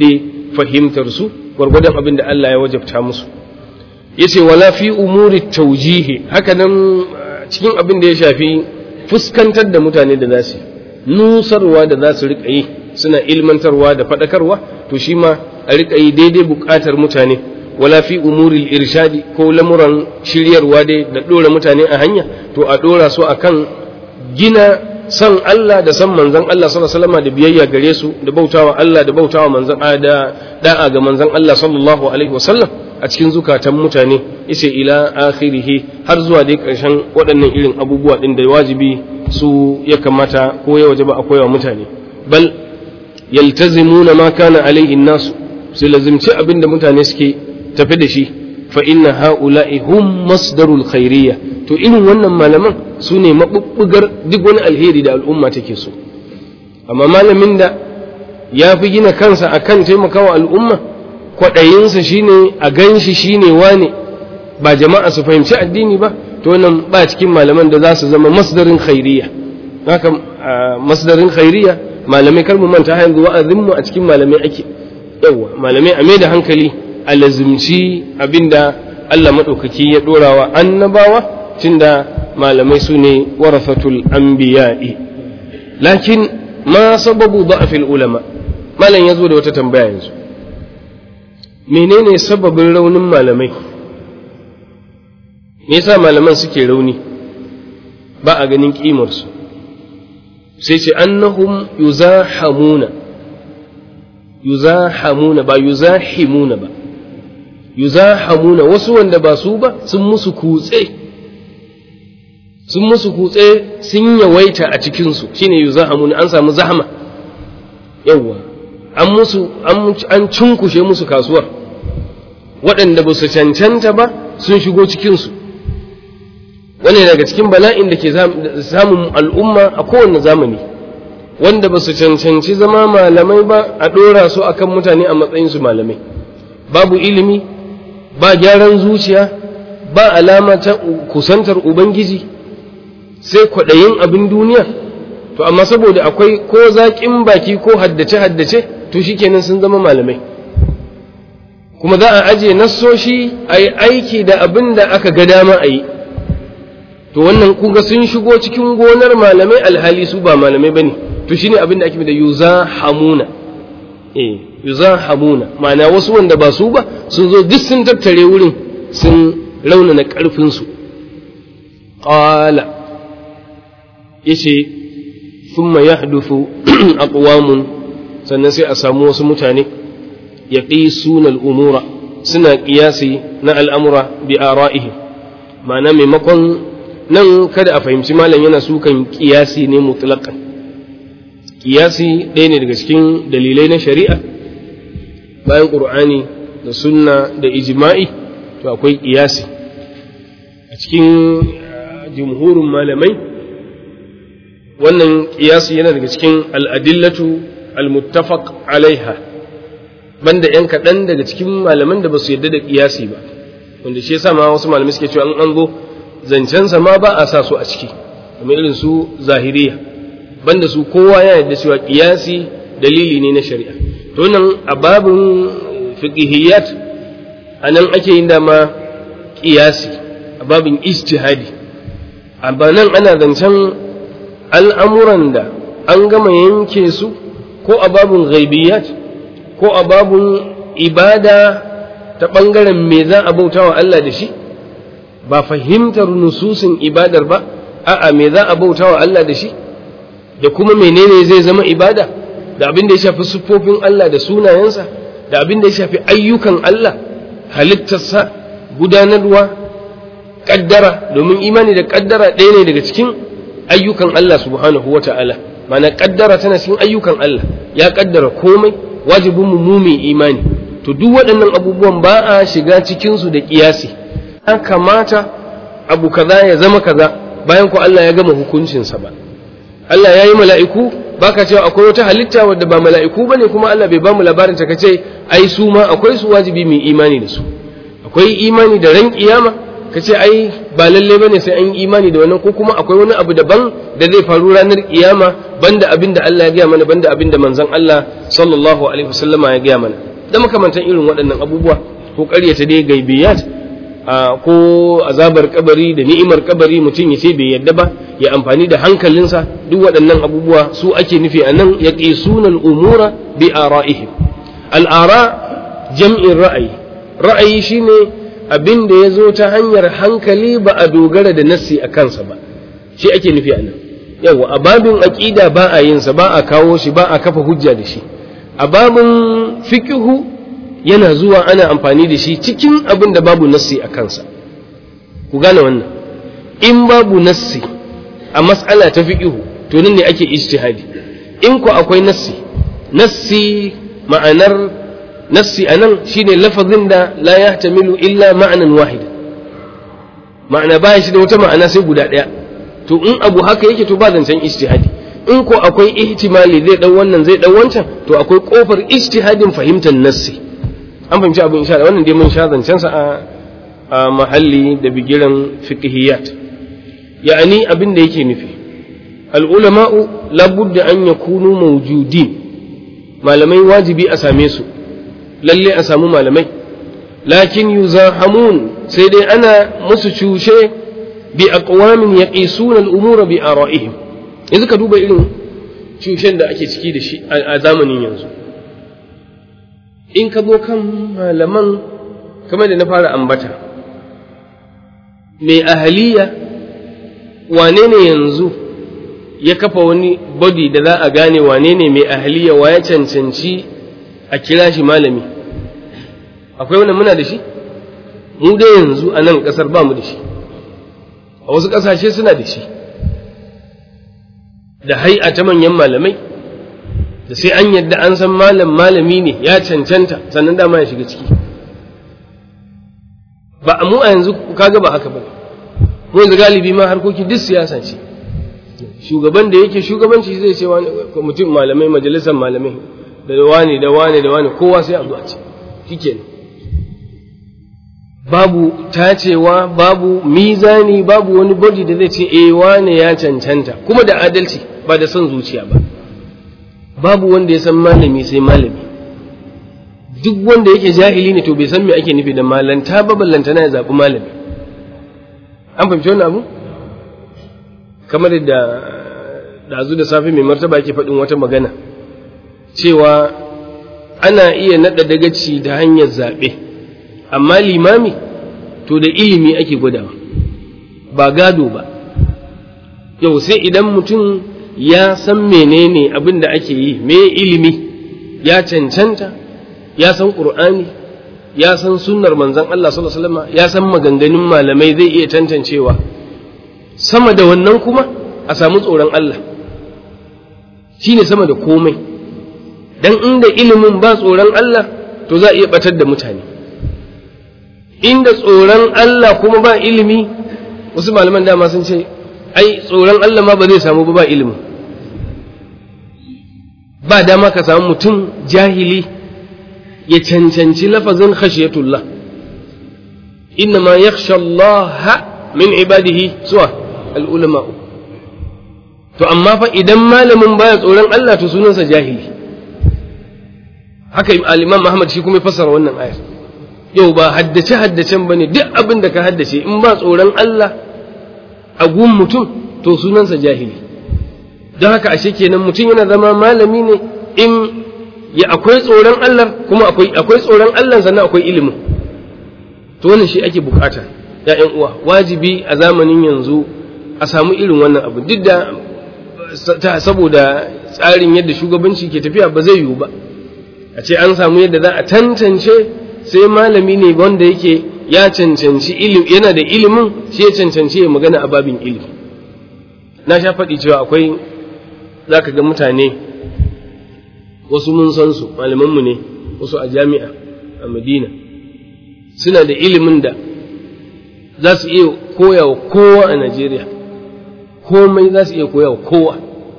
fahimtar su gwargwadon abin da Allah ya wajabta musu yace wala fi umuri taujihi haka nan cikin abin da ya shafi fuskantar da mutane da za su nusarwa da za su riƙa yi suna ilmantarwa da faɗakarwa to shi ma a riƙa yi daidai buƙatar mutane wala fi umuril irshadi ko lamuran shiryarwa dai da ɗora mutane a hanya to a ɗora su akan gina san Allah da san manzon Allah sallallahu alaihi wasallam da biyayya gare su da bautawa Allah da bautawa manzon da da'a ga manzon Allah sallallahu alaihi wasallam a cikin zukatan mutane yace ila akhirihi har zuwa dai ƙarshen waɗannan irin abubuwa ɗin da wajibi su ya kamata ko ya wajaba a koyawa mutane bal yaltazimuna ma kana alaihi nasu su lazimci abin da mutane suke tafi da shi fa inna haula'i hum masdarul khairiyya to irin wannan malaman su ne mabubbugar duk wani alheri da al'umma take so amma malamin da ya fi gina kansa akan taimakawa al'umma kwaɗayinsa shine a ganshi shine wane ba jama'a su fahimci addini ba to wannan ba cikin malaman da za su zama masdarin khairiyya haka masdarin khairiyya malamai kar mu manta yanzu wa'azin mu a cikin malamai ake yawa malamai a mai da hankali a lazimci abinda Allah madaukaki ya dorawa annabawa tunda malamai su ne warasatul anbiya'i lakin ma sababu da'fil ulama malam yazo da wata tambaya yanzu menene sababin raunin malamai me yasa malaman suke rauni ba a ganin kimarsu sai ce annahum yuzahamuna yuzahamuna ba yuzahimuna ba yuzahamuna wasu wanda ba su ba sun musu kutse sun musu kutse sun yawaita a cikinsu shine yuzahamuna an samu zahama yawwa an musu an cunkushe musu kasuwar waɗanda ba su cancanta ba sun shigo cikinsu wani daga cikin bala'in da ke samun al'umma a kowane zamani wanda ba su cancanci zama malamai ba a ɗora su akan mutane a matsayinsu malamai babu ilimi ba gyaran zuciya ba alama ta kusantar ubangiji sai kwaɗayin abin duniya to amma saboda akwai ko zaƙin baki ko haddace-haddace to shikenan sun zama malamai kuma za a aje nassoshi a yi aiki da abin da aka ga dama a yi to wannan kuga sun shigo cikin gonar malamai alhali su ba malamai bane to shine abin da ake da yuza hamuna eh yuza hamuna ma'ana wasu wanda ba su ba sun zo duk sun tattare wurin sun raunana karfin su qala yace thumma yahduthu aqwamun sannan sai a samu wasu mutane yaqisuna al-umura suna qiyasi na al'amura bi ara'ihim ma'ana maimakon nan kada a fahimci malam yana sukan kiyasi ne mutlaqan kiyasi ɗaya ne daga cikin dalilai na shari'a bayan qur'ani da sunna da ijma'i to akwai kiyasi a cikin jumhurin malamai wannan kiyasi yana daga cikin al'adillatu al-muttafaq alaiha banda yan kaɗan daga cikin malaman da ba su yadda da kiyasi ba wanda shi yasa ma wasu malamai suke cewa an zo zancensa ma ba a sa su a ciki kamar irin su zahiriya banda su kowa ya yarda cewa kiyasi dalili ne na shari'a to nan a babin fiqhiyat anan ake yin dama kiyasi a babin ijtihadi amma nan ana zancen al'amuran da an gama yanke su ko a babin ghaibiyat ko a babin ibada ta ɓangaren me za a bauta wa Allah da shi ba fahimtar nususin ibadar ba a'a me za a bauta wa Allah da shi da kuma menene zai zama ibada da abin da ya shafi siffofin Allah da sunayensa da abin da ya shafi ayyukan Allah halittarsa gudanarwa kaddara domin imani da kaddara ɗaya ne daga cikin ayyukan Allah subhanahu wa ta'ala mana kaddara tana cikin ayyukan Allah ya kaddara komai wajibin mu mai imani to duk waɗannan abubuwan ba a shiga cikinsu da ƙiyasi ya kamata abu kaza ya zama kaza bayan ku Allah ya gama hukuncinsa ba Allah ya yi mala'iku ba ka cewa akwai wata halitta wadda ba mala'iku ba ne kuma Allah bai ba mu labarin ta ka ce ai su ma akwai su wajibi mai imani da su akwai imani da ran kiyama ka ce ai ba lalle ba ne sai an yi imani da wannan ko kuma akwai wani abu daban da zai faru ranar kiyama banda abin da Allah ya gaya mana banda abin da manzon Allah sallallahu alaihi wasallama ya gaya mana da makamantan irin waɗannan abubuwa ko ƙaryata dai gaibiyat ko azabar kabari da ni'imar kabari mutum ya ce bai yadda ba ya amfani da hankalinsa duk waɗannan abubuwa su ake nufi a nan ya sunan umura bi ara'ihim al'ara jam'in ra'ayi ra'ayi shine abin da ya zo ta hanyar hankali ba a dogara da nassi a kansa ba shi ake nufi a nan yawa a babin aƙida ba a yinsa ba a kawo shi ba a kafa hujja da shi a babin fikihu yana zuwa ana amfani da shi cikin abin da babu nassi a kansa ku gane wannan in babu nassi a mas'ala ta fikihu to nan ne ake ijtihadi in ku akwai nassi nassi ma'anar nassi anan shine lafazin da la yahtamilu illa ma'anan wahida ma'ana baya shi da wata ma'ana sai guda ɗaya to in abu haka yake to ba zancen ijtihadi in ko akwai ihtimali zai dau wannan zai dau wancan to akwai kofar ijtihadin fahimtar nassi an fahimci abin insha Allah wannan dai mun sha zancen sa a a mahalli da bigiran fiqhiyat ya'ani abin da yake nufi al ulama'u labudda an yakunu mawjudin malamai wajibi a same su lalle a samu malamai lakin yuzahamun sai dai ana musu cushe bi aqwamin yaqisuna al-umura bi ara'ihim yanzu ka duba irin cushen da ake ciki da shi a zamanin yanzu in ka zo kan malaman kamar da na fara ambata mai ahaliya wane ne yanzu ya kafa wani body da za a gane wane ne mai ahaliya wa ya cancanci a kira shi malami akwai wannan muna da shi mu dai yanzu a nan ƙasar ba mu da shi a wasu ƙasashe suna da shi da hai'a ta manyan malamai da sai an yadda an san malam malami ne ya cancanta sannan dama ya shiga ciki ba mu a yanzu kaga ba haka ba mu yanzu galibi ma harkoki duk siyasa ce shugaban da yake shugabanci zai ce wani mutum malamai majalisar malamai da wani da wani da wani kowa sai a zuwa ce shikenan babu tacewa babu mizani babu wani body da zai ce eh wane ya cancanta kuma da adalci ba da son zuciya ba babu wanda ya san malami sai malami duk wanda yake jahili ne to bai san me ake nufi da malanta ba ballanta na ya zaɓi malami an fahimci wannan abu kamar da dazu da safe mai martaba yake faɗin wata magana cewa ana iya naɗa dagaci da hanyar zaɓe amma limami to da ilimi ake gwadawa ba gado ba yau sai idan mutum ya san menene abin da ake yi me ilimi ya cancanta ya san ƙur'ani ya san sunnar manzon Allah sallallahu alaihi wasallam ya san maganganun malamai zai iya tantancewa sama da wannan kuma a samu tsoron Allah shine sama da komai dan inda ilimin ba tsoron Allah to za a iya batar da mutane inda tsoron Allah kuma ba ilimi wasu malaman dama sun ce ai tsoron Allah ma ba zai samu ba ba ilimi ba dama ka samu mutum jahili ya cancanci lafazin khashiyatullah inna ma yakhsha Allah min ibadihi suwa al-ulama to amma fa idan malamin baya tsoron Allah to sunansa jahili haka al-imam Muhammad shi kuma ya fassara wannan ayar yau ba haddace haddacen bane duk abin da ka haddace in ba tsoron Allah a gun mutum to sunansa jahili don haka ashe kenan mutum yana zama malami ne in ya akwai tsoron Allah kuma akwai akwai tsoron Allah sannan akwai ilimin to wannan shi ake bukata ya ƴan uwa wajibi a zamanin yanzu a samu irin wannan abu duk da saboda tsarin yadda shugabanci ke tafiya ba zai yiwu ba a ce an samu yadda za a tantance sai malami ne wanda yake ya cancanci ilimi yana da ilimin shi ya cancanci ya magana a babin ilimi na sha faɗi cewa akwai za ka ga mutane wasu mun san su malamanmu ne wasu a jami'a a madina suna da ilimin da za su iya koya wa kowa a najeriya komai za su iya koya wa kowa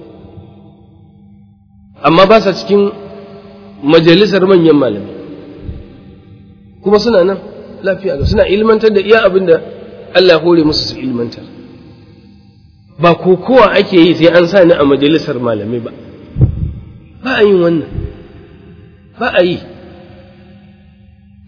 amma ba sa cikin majalisar manyan malamai kuma suna nan lafiya ga suna ilmantar da iya abin da Allah ya hore musu su ilmantar ba kokowa ake yi sai an sa ni a majalisar malamai ba ba a yin wannan ba a yi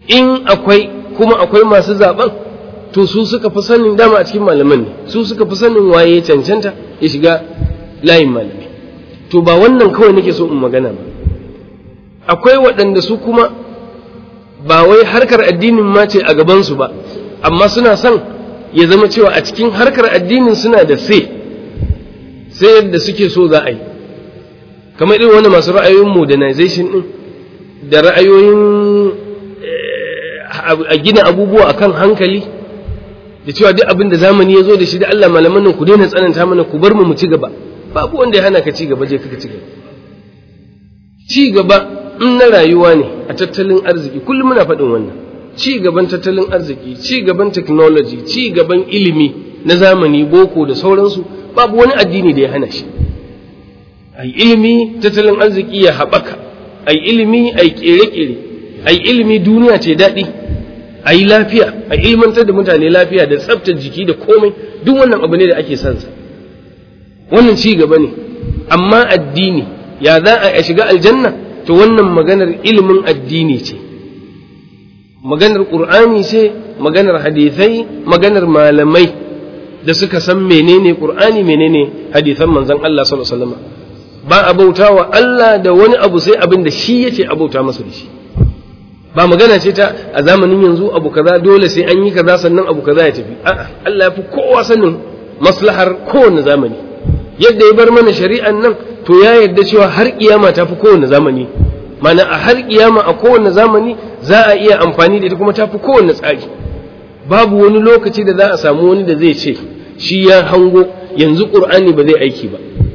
in akwai kuma akwai masu zaben to su suka fi sanin dama a cikin malaman ne su suka fi sanin waye cancanta ya shiga layin malami to ba wannan kawai nake so in magana ba akwai waɗanda su kuma ba wai harkar addinin ma ce a gabansu ba amma suna son ya zama cewa a cikin harkar addinin suna da sai sai yadda suke so za a yi kamar irin wani masu ra'ayoyin modernization din da ra'ayoyin a gina abubuwa akan hankali da cewa duk abin da zamani ya zo da shi da Allah malaman nan ku daina tsananta mana ku bar mu mu ci gaba babu wanda ya hana ka ci gaba je ka ci gaba ci gaba in na rayuwa ne a tattalin arziki kullum muna faɗin wannan ci gaban tattalin arziki ci gaban technology ci gaban ilimi na zamani boko da sauransu babu wani addini da ya hana shi ai ilimi tattalin arziki ya haɓaka ai ilimi ai ƙere-ƙere ai ilimi duniya ce daɗi ai lafiya ai ilmantar da mutane lafiya da tsaftar jiki da komai duk wannan abu ne da ake sansa wannan ci gaba ne amma addini ya za a shiga aljanna to wannan maganar ilimin addini ce maganar ƙur'ani ce maganar hadithai maganar malamai da suka san menene ƙur'ani menene hadithan manzon Allah sallallahu alaihi wasallam ba a bauta wa Allah da wani abu sai abin da shi yace a bauta masa da shi ba magana ce ta a zamanin yanzu abu kaza dole sai an yi kaza sannan abu kaza ya tafi a'a Allah ya fi kowa sanin maslahar kowane zamani yadda ya bar mana shari'an nan to ya yarda cewa har kiyama ta fi kowane zamani mana a har kiyama a kowane zamani za a iya amfani da ita kuma ta fi kowane tsari babu wani lokaci da za a samu wani da zai ce shi ya hango yanzu qur'ani ba zai aiki ba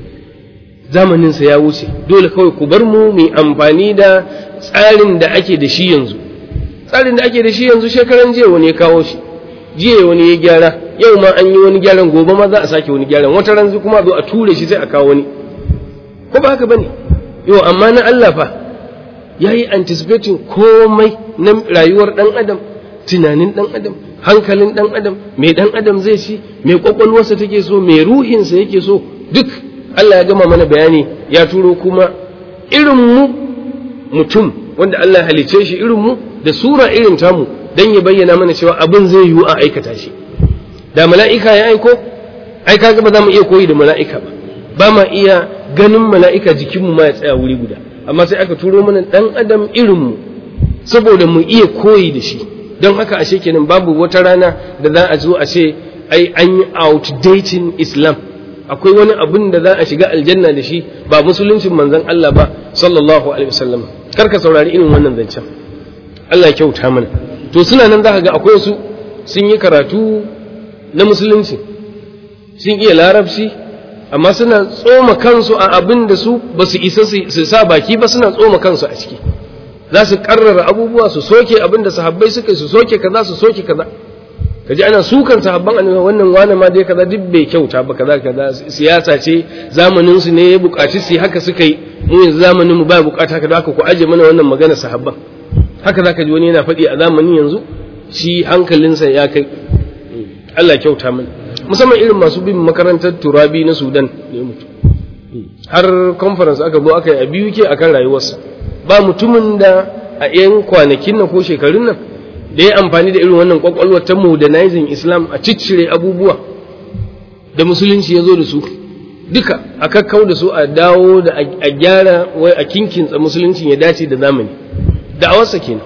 zamaninsa ya wuce dole kawai ku bar mu mai amfani da tsarin da ake da shi yanzu tsarin da ake da shi yanzu shekaran jiya wani ya kawo shi jiya wani ya gyara yau ma an yi wani gyaran gobe ma za a sake wani gyaran wata ran kuma zo a ture shi sai a kawo wani ko ba haka bane yau amma na Allah fa yayi anticipating komai na rayuwar dan adam tunanin dan adam hankalin dan adam mai dan adam zai ci mai kwakwalwarsa take so mai ruhinsa yake so duk Allah ya gama mana bayani ya turo kuma irin mu mutum wanda Allah ya halice shi irin mu da sura irin tamu dan ya bayyana mana cewa abin zai yiwu a aikata shi da mala'ika ya aiko ai kaga ba za mu iya koyi da mala'ika ba ba ma iya ganin mala'ika jikinmu ma ya tsaya wuri guda amma sai aka turo mana dan adam irin mu saboda mu iya koyi da shi don haka ashe kenan babu wata rana da za a zo a ce ai an yi outdating islam akwai wani abin da za a shiga aljanna da shi ba musuluncin manzon Allah ba sallallahu alaihi wasallam kar ka saurari irin wannan zancen Allah ya kyauta mana to suna nan zaka ga akwai su sun yi karatu na musulunci sun iya larabci amma suna tsoma kansu a abin da su ba su isa su sa baki ba suna tsoma kansu a ciki za su karrara abubuwa su soke abin da sahabbai suka su soke kaza su soke kaza kaji ana sukan sahabban annabi wannan wani ma dai kaza duk bai kyauta ba kaza kaza siyasa ce zamanin su ne ya bukaci su haka suka yi mu yanzu zamanin mu ba bukata kaza haka ku aje mana wannan magana sahabban haka zaka ji wani yana faɗi a zamanin yanzu shi hankalinsa ya kai Allah kyauta mana musamman irin masu bin makarantar turabi na Sudan da ya mutu har conference aka zo aka yi a biyu ke akan rayuwarsa ba mutumin da a 'yan kwanakin nan ko shekarun nan da ya amfani da irin wannan kwakwalwar ta modernizing islam a ciccire abubuwa da musulunci ya zo da su duka a kakkau da su a dawo da a gyara wai a kinkinsa musuluncin ya dace da zamani da'awarsa kenan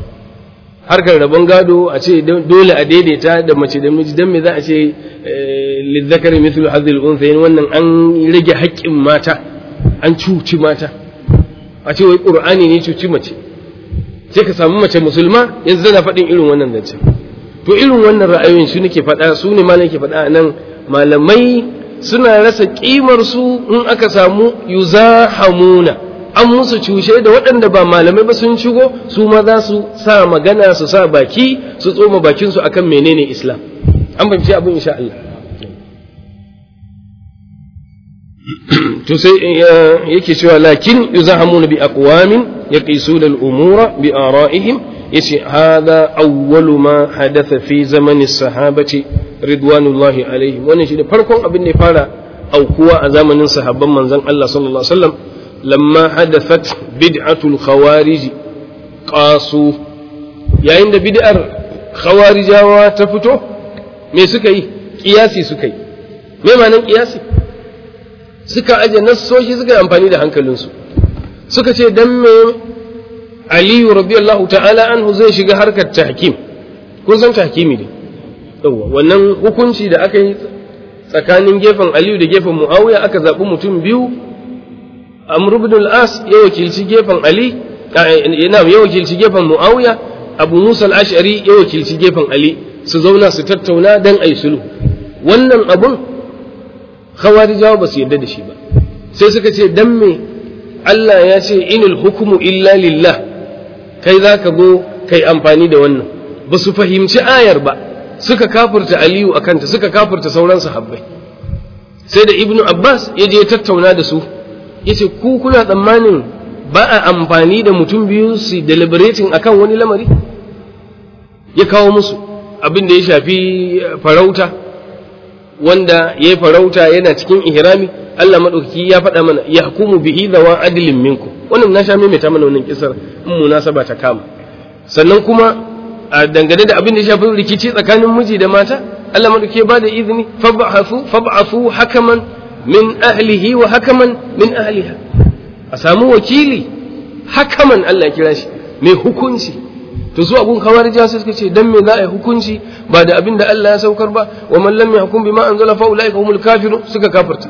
harkar rabon gado a ce dole a daidaita da mace da miji don me za a ce lizzakari mithlu hadhil unthayn wannan an rage haƙƙin mata an cuci mata a ce wai qur'ani ne cuci mace sai ka samu mace musulma yanzu tana faɗin irin wannan zancen to irin wannan ra'ayoyin su nake faɗa su ne malam ke faɗa nan malamai suna rasa ƙimar su in aka samu yuzahamuna an musu cushe da waɗanda ba malamai ba sun shigo su ma za su sa magana su sa baki su tsoma bakin su akan menene islam an fahimci abin insha Allah to sai yake cewa lakin yuzahamuna bi aqwamin yaqisuna al-umura bi ara'ihim yace hada awwalu ma hadatha fi zamani sahabati ridwanullahi alaihim wannan shine farkon abin da ya fara aukuwa a zamanin sahabban manzon Allah sallallahu alaihi wasallam lamma hadathat bid'atul khawarij qasu yayin da bid'ar khawarijawa ta fito me suka yi kiyasi suka yi me ma'anar kiyasi suka aje nassoshi suka yi amfani da hankalinsu suka ce dan me aliyu radiyallahu ta'ala anhu zai shiga harkar tahkim kun san tahkimi ne yawa wannan hukunci da aka yi tsakanin gefen aliyu da gefen muawiya aka zaɓi mutum biyu amr ibn al-as ya wakilci gefen ali yana ya wakilci gefen muawiya abu musa al-ash'ari ya wakilci gefen ali su zauna su tattauna dan ayi sulhu wannan abun khawarijawa ba su yarda da shi ba sai suka ce dan me Allah ya ce inil hukumu illa lillah kai za ka go kai amfani da wannan ba su fahimci ayar ba suka kafurta aliyu a kanta suka kafurta sauran sahabbai sai da ibnu abbas ya je tattauna da su ya ce ku kuna tsammanin ba a amfani da mutum biyu su deliberating akan wani lamari ya kawo musu abin da ya shafi farauta wanda ya yi farauta yana cikin ihrami Allah maɗaukaki ya faɗa mana ya hukumu bihi zawa adilin minku wannan na sha maimaita mana wannan kisar in munasaba ta kama sannan kuma a dangane da abin da ya shafi rikici tsakanin miji da mata Allah maɗaukaki ba da izini fab'afu fab'afu hakaman min ahlihi wa hakaman min ahliha a samu wakili hakaman Allah ya kira shi mai hukunci to su abun kawarija sai suka ce dan me za a yi hukunci ba da abin da Allah ya saukar ba wa man lam yahkum bima anzala fa ulaika humul kafirun suka kafirta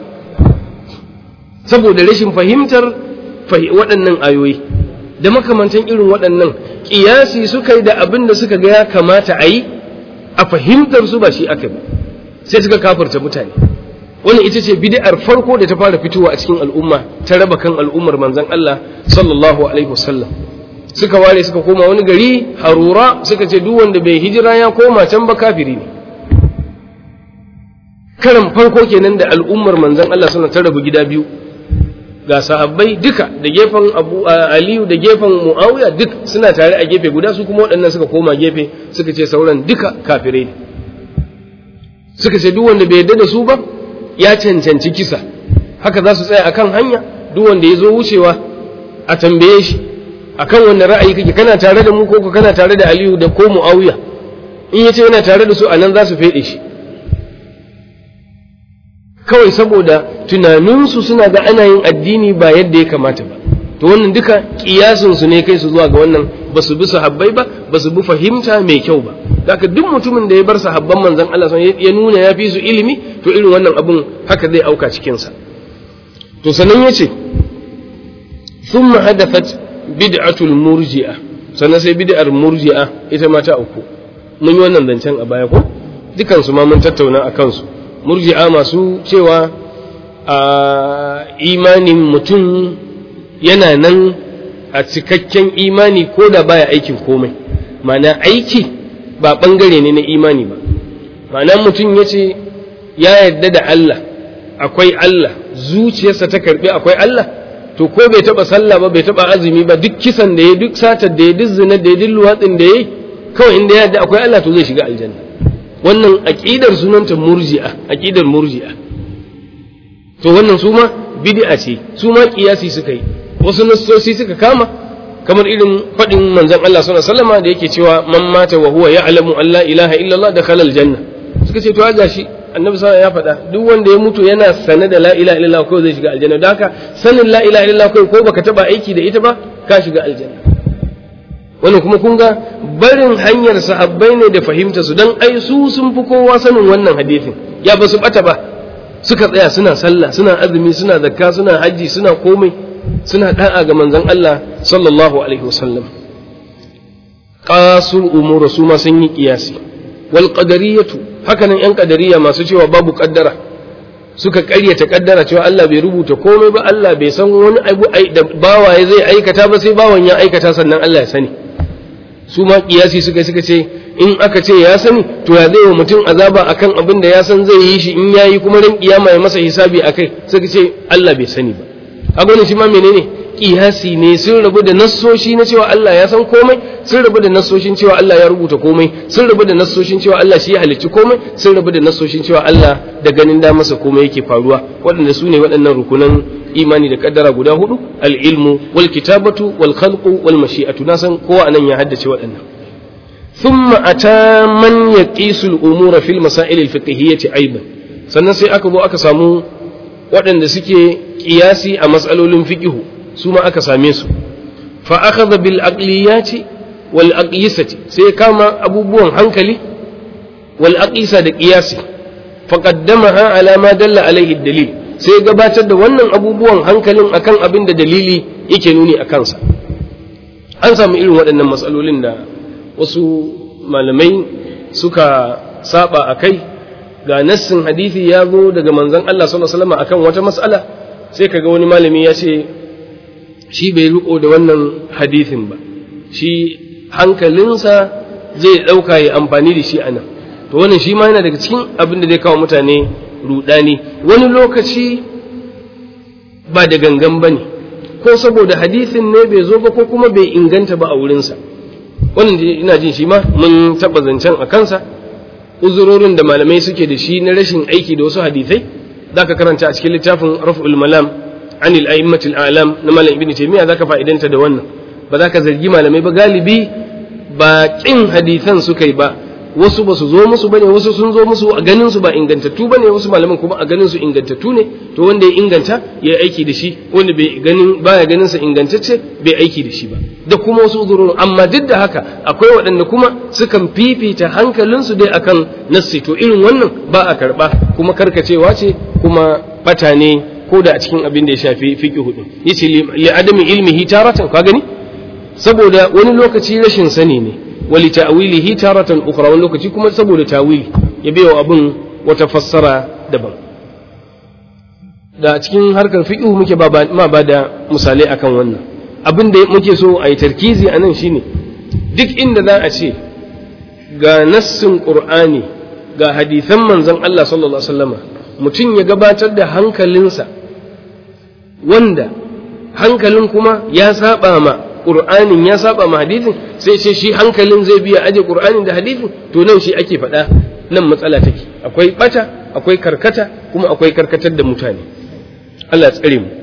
saboda rashin fahimtar waɗannan ayoyi da makamantan irin waɗannan ƙiyasi suka yi da abin da suka ga ya kamata a yi a fahimtar su ba shi aka ba sai suka kafirta mutane wannan ita ce bid'ar farko da ta fara fitowa a cikin al'umma ta raba kan al'ummar manzon Allah sallallahu alaihi wasallam suka ware suka koma wani gari harura suka ce duk wanda bai hijira ya koma can ba kafiri ne karan farko kenan da al'ummar manzon Allah suna ta rabu gida biyu ga sahabbai duka da gefen Abu Aliyu da gefen Muawiya duk suna tare a gefe guda su kuma waɗannan suka koma gefe suka ce sauran duka kafirai ne suka ce duk wanda bai yarda da su ba ya cancanci kisa haka za su tsaya akan hanya duk wanda ya zo wucewa a tambaye shi akan wanda ra'ayi kake kana tare da mu ko kana tare da Aliyu da ko Muawiya in yace yana tare da su anan za su fede shi kawai saboda tunaninsu suna ga ana yin addini ba yadda ya kamata ba to wannan duka kiyasinsu ne kai su zuwa ga wannan ba su bi sahabbai ba ba su bi fahimta mai kyau ba haka duk mutumin da ya bar sahabban manzon Allah ya nuna ya fi su ilimi to irin wannan abun haka zai auka cikinsa to sannan ya ce thumma hadathat bid'atul murji'a sannan sai bid'ar murji'a ita ma ta uku mun yi wannan zancen a baya ko dukansu ma mun tattauna a kansu murji'a masu cewa a imanin mutum yana nan a cikakken imani ko da baya aikin komai mana aiki ba ɓangare ne na imani ba mana mutum ya ce ya yarda da Allah akwai Allah zuciyarsa ta karɓi akwai Allah to ko bai taɓa sallah ba bai taɓa azumi ba duk kisan da ya duk satar da ya duk zina da ya duk luwatsin da ya kawai inda ya yarda akwai Allah to zai shiga aljanna wannan aƙidar sunanta murji'a aƙidar murji'a to wannan su ma bid'a ce su ma kiyasi suka yi wasu nassosi suka kama kamar irin faɗin manzon Allah sallallahu alaihi wasallam da yake cewa man mata wa huwa ya'lamu an la ilaha illallah dakhala aljanna suka ce to ga shi annabi sallallahu ya faɗa duk wanda ya mutu yana sane da la ilaha illallah ko zai shiga aljanna don haka sanin la ilaha illallah ko baka taba aiki da ita ba ka shiga aljanna wannan kuma kun ga barin hanyar sahabbai ne da fahimta su dan ai su sun fi kowa sanin wannan hadisin ya ba su bata ba suka tsaya suna sallah suna azumi suna zakka suna haji suna komai suna da'a ga manzon Allah sallallahu alaihi wasallam qasul umur su ma sun yi kiyasi wal qadariyatu hakanan yan qadariya masu cewa babu kaddara suka ƙaryata kaddara cewa Allah bai rubuta komai ba Allah bai san wani abu da bawaye zai aikata ba sai bawan ya aikata sannan Allah ya sani su ma kiyasi suka suka ce in aka ce ya sani to ya zai wa mutum azaba akan abin da ya san zai yi shi in yayi kuma ran kiyama ya masa hisabi akai suka ce Allah bai sani ba a shi ma menene kiyasi ne sun rabu da nassoshi na cewa Allah ya san komai sun rabu da nassoshin cewa Allah ya rubuta komai sun rabu da nassoshin cewa Allah shi ya halicci komai sun rabu da nassoshin cewa Allah da ganin da masa komai yake faruwa waɗanda su ne waɗannan rukunan imani da kaddara guda hudu al-ilmu wal kitabatu wal khalqu wal mashi'atu na san kowa anan ya haddace waɗannan thumma ata man yaqisu al-umura fil masail al-fiqhiyyah aidan sannan sai aka zo aka samu waɗanda suke kiyasi a matsalolin fiqihu su ma aka same su fa akhadha bil aqliyati wal aqyisati sai kama abubuwan hankali wal aqisa da qiyasi fa qaddamaha ala ma dalla alaihi dalil sai gabatar da wannan abubuwan hankalin akan abin da dalili yake nuni a kansa an samu irin waɗannan matsalolin da wasu malamai suka saba a kai ga nassin hadisi ya zo daga manzon Allah sallallahu alaihi wasallam akan wata mas'ala sai kaga wani malami ya ce shi bai riko da wannan hadisin ba shi hankalinsa zai ɗauka ya amfani da shi anan to wannan shi ma yana daga cikin abin da zai kawo mutane rudani wani lokaci ba da gangan ba ne ko saboda hadisin ne bai zo ba ko kuma bai inganta ba a wurinsa wannan ina jin shi ma mun taɓa zancen a kansa uzurorin da malamai suke da shi na rashin aiki da wasu hadisai za ka karanta a cikin littafin raf'ul malam anil a'immatil a'lam na malam ibnu taymiya zaka fa'idanta da wannan ba za ka zargi malamai ba galibi ba kin hadisan suka yi ba wasu ba su zo musu bane wasu sun zo musu a ganin su ba ingantattu bane wasu malaman kuma a ganin su ingantattu ne to wanda ya inganta ya aiki da shi wanda bai ganin baya ganin sa ingantacce bai aiki da shi ba da kuma wasu uzurun amma duk da haka akwai waɗanda kuma sukan fifita hankalinsu dai akan nassi to irin wannan ba a karba kuma karkacewa ce kuma bata ne ko da a cikin abin da ya shafi fiqh hudu yace li adami ilmihi taratan ka gani saboda wani lokaci rashin sani ne wali ta'wilihi taratan ukhra wani lokaci kuma saboda tawili ya biyo abin wata fassara daban da cikin harkar fiqh muke ma ba da misalai akan wannan abin da muke so a yi tarkizi a nan shine duk inda za a ce ga nassin qur'ani ga hadisan manzon Allah sallallahu alaihi wasallama mutum ya gabatar da hankalinsa wanda hankalin kuma ya saba ma Qur'anin ya saba ma hadisin sai ce shi hankalin zai biya aje Qur'anin da hadisin to nan shi ake faɗa nan matsala take akwai bata akwai karkata kuma akwai karkatar da mutane Allah tsare mu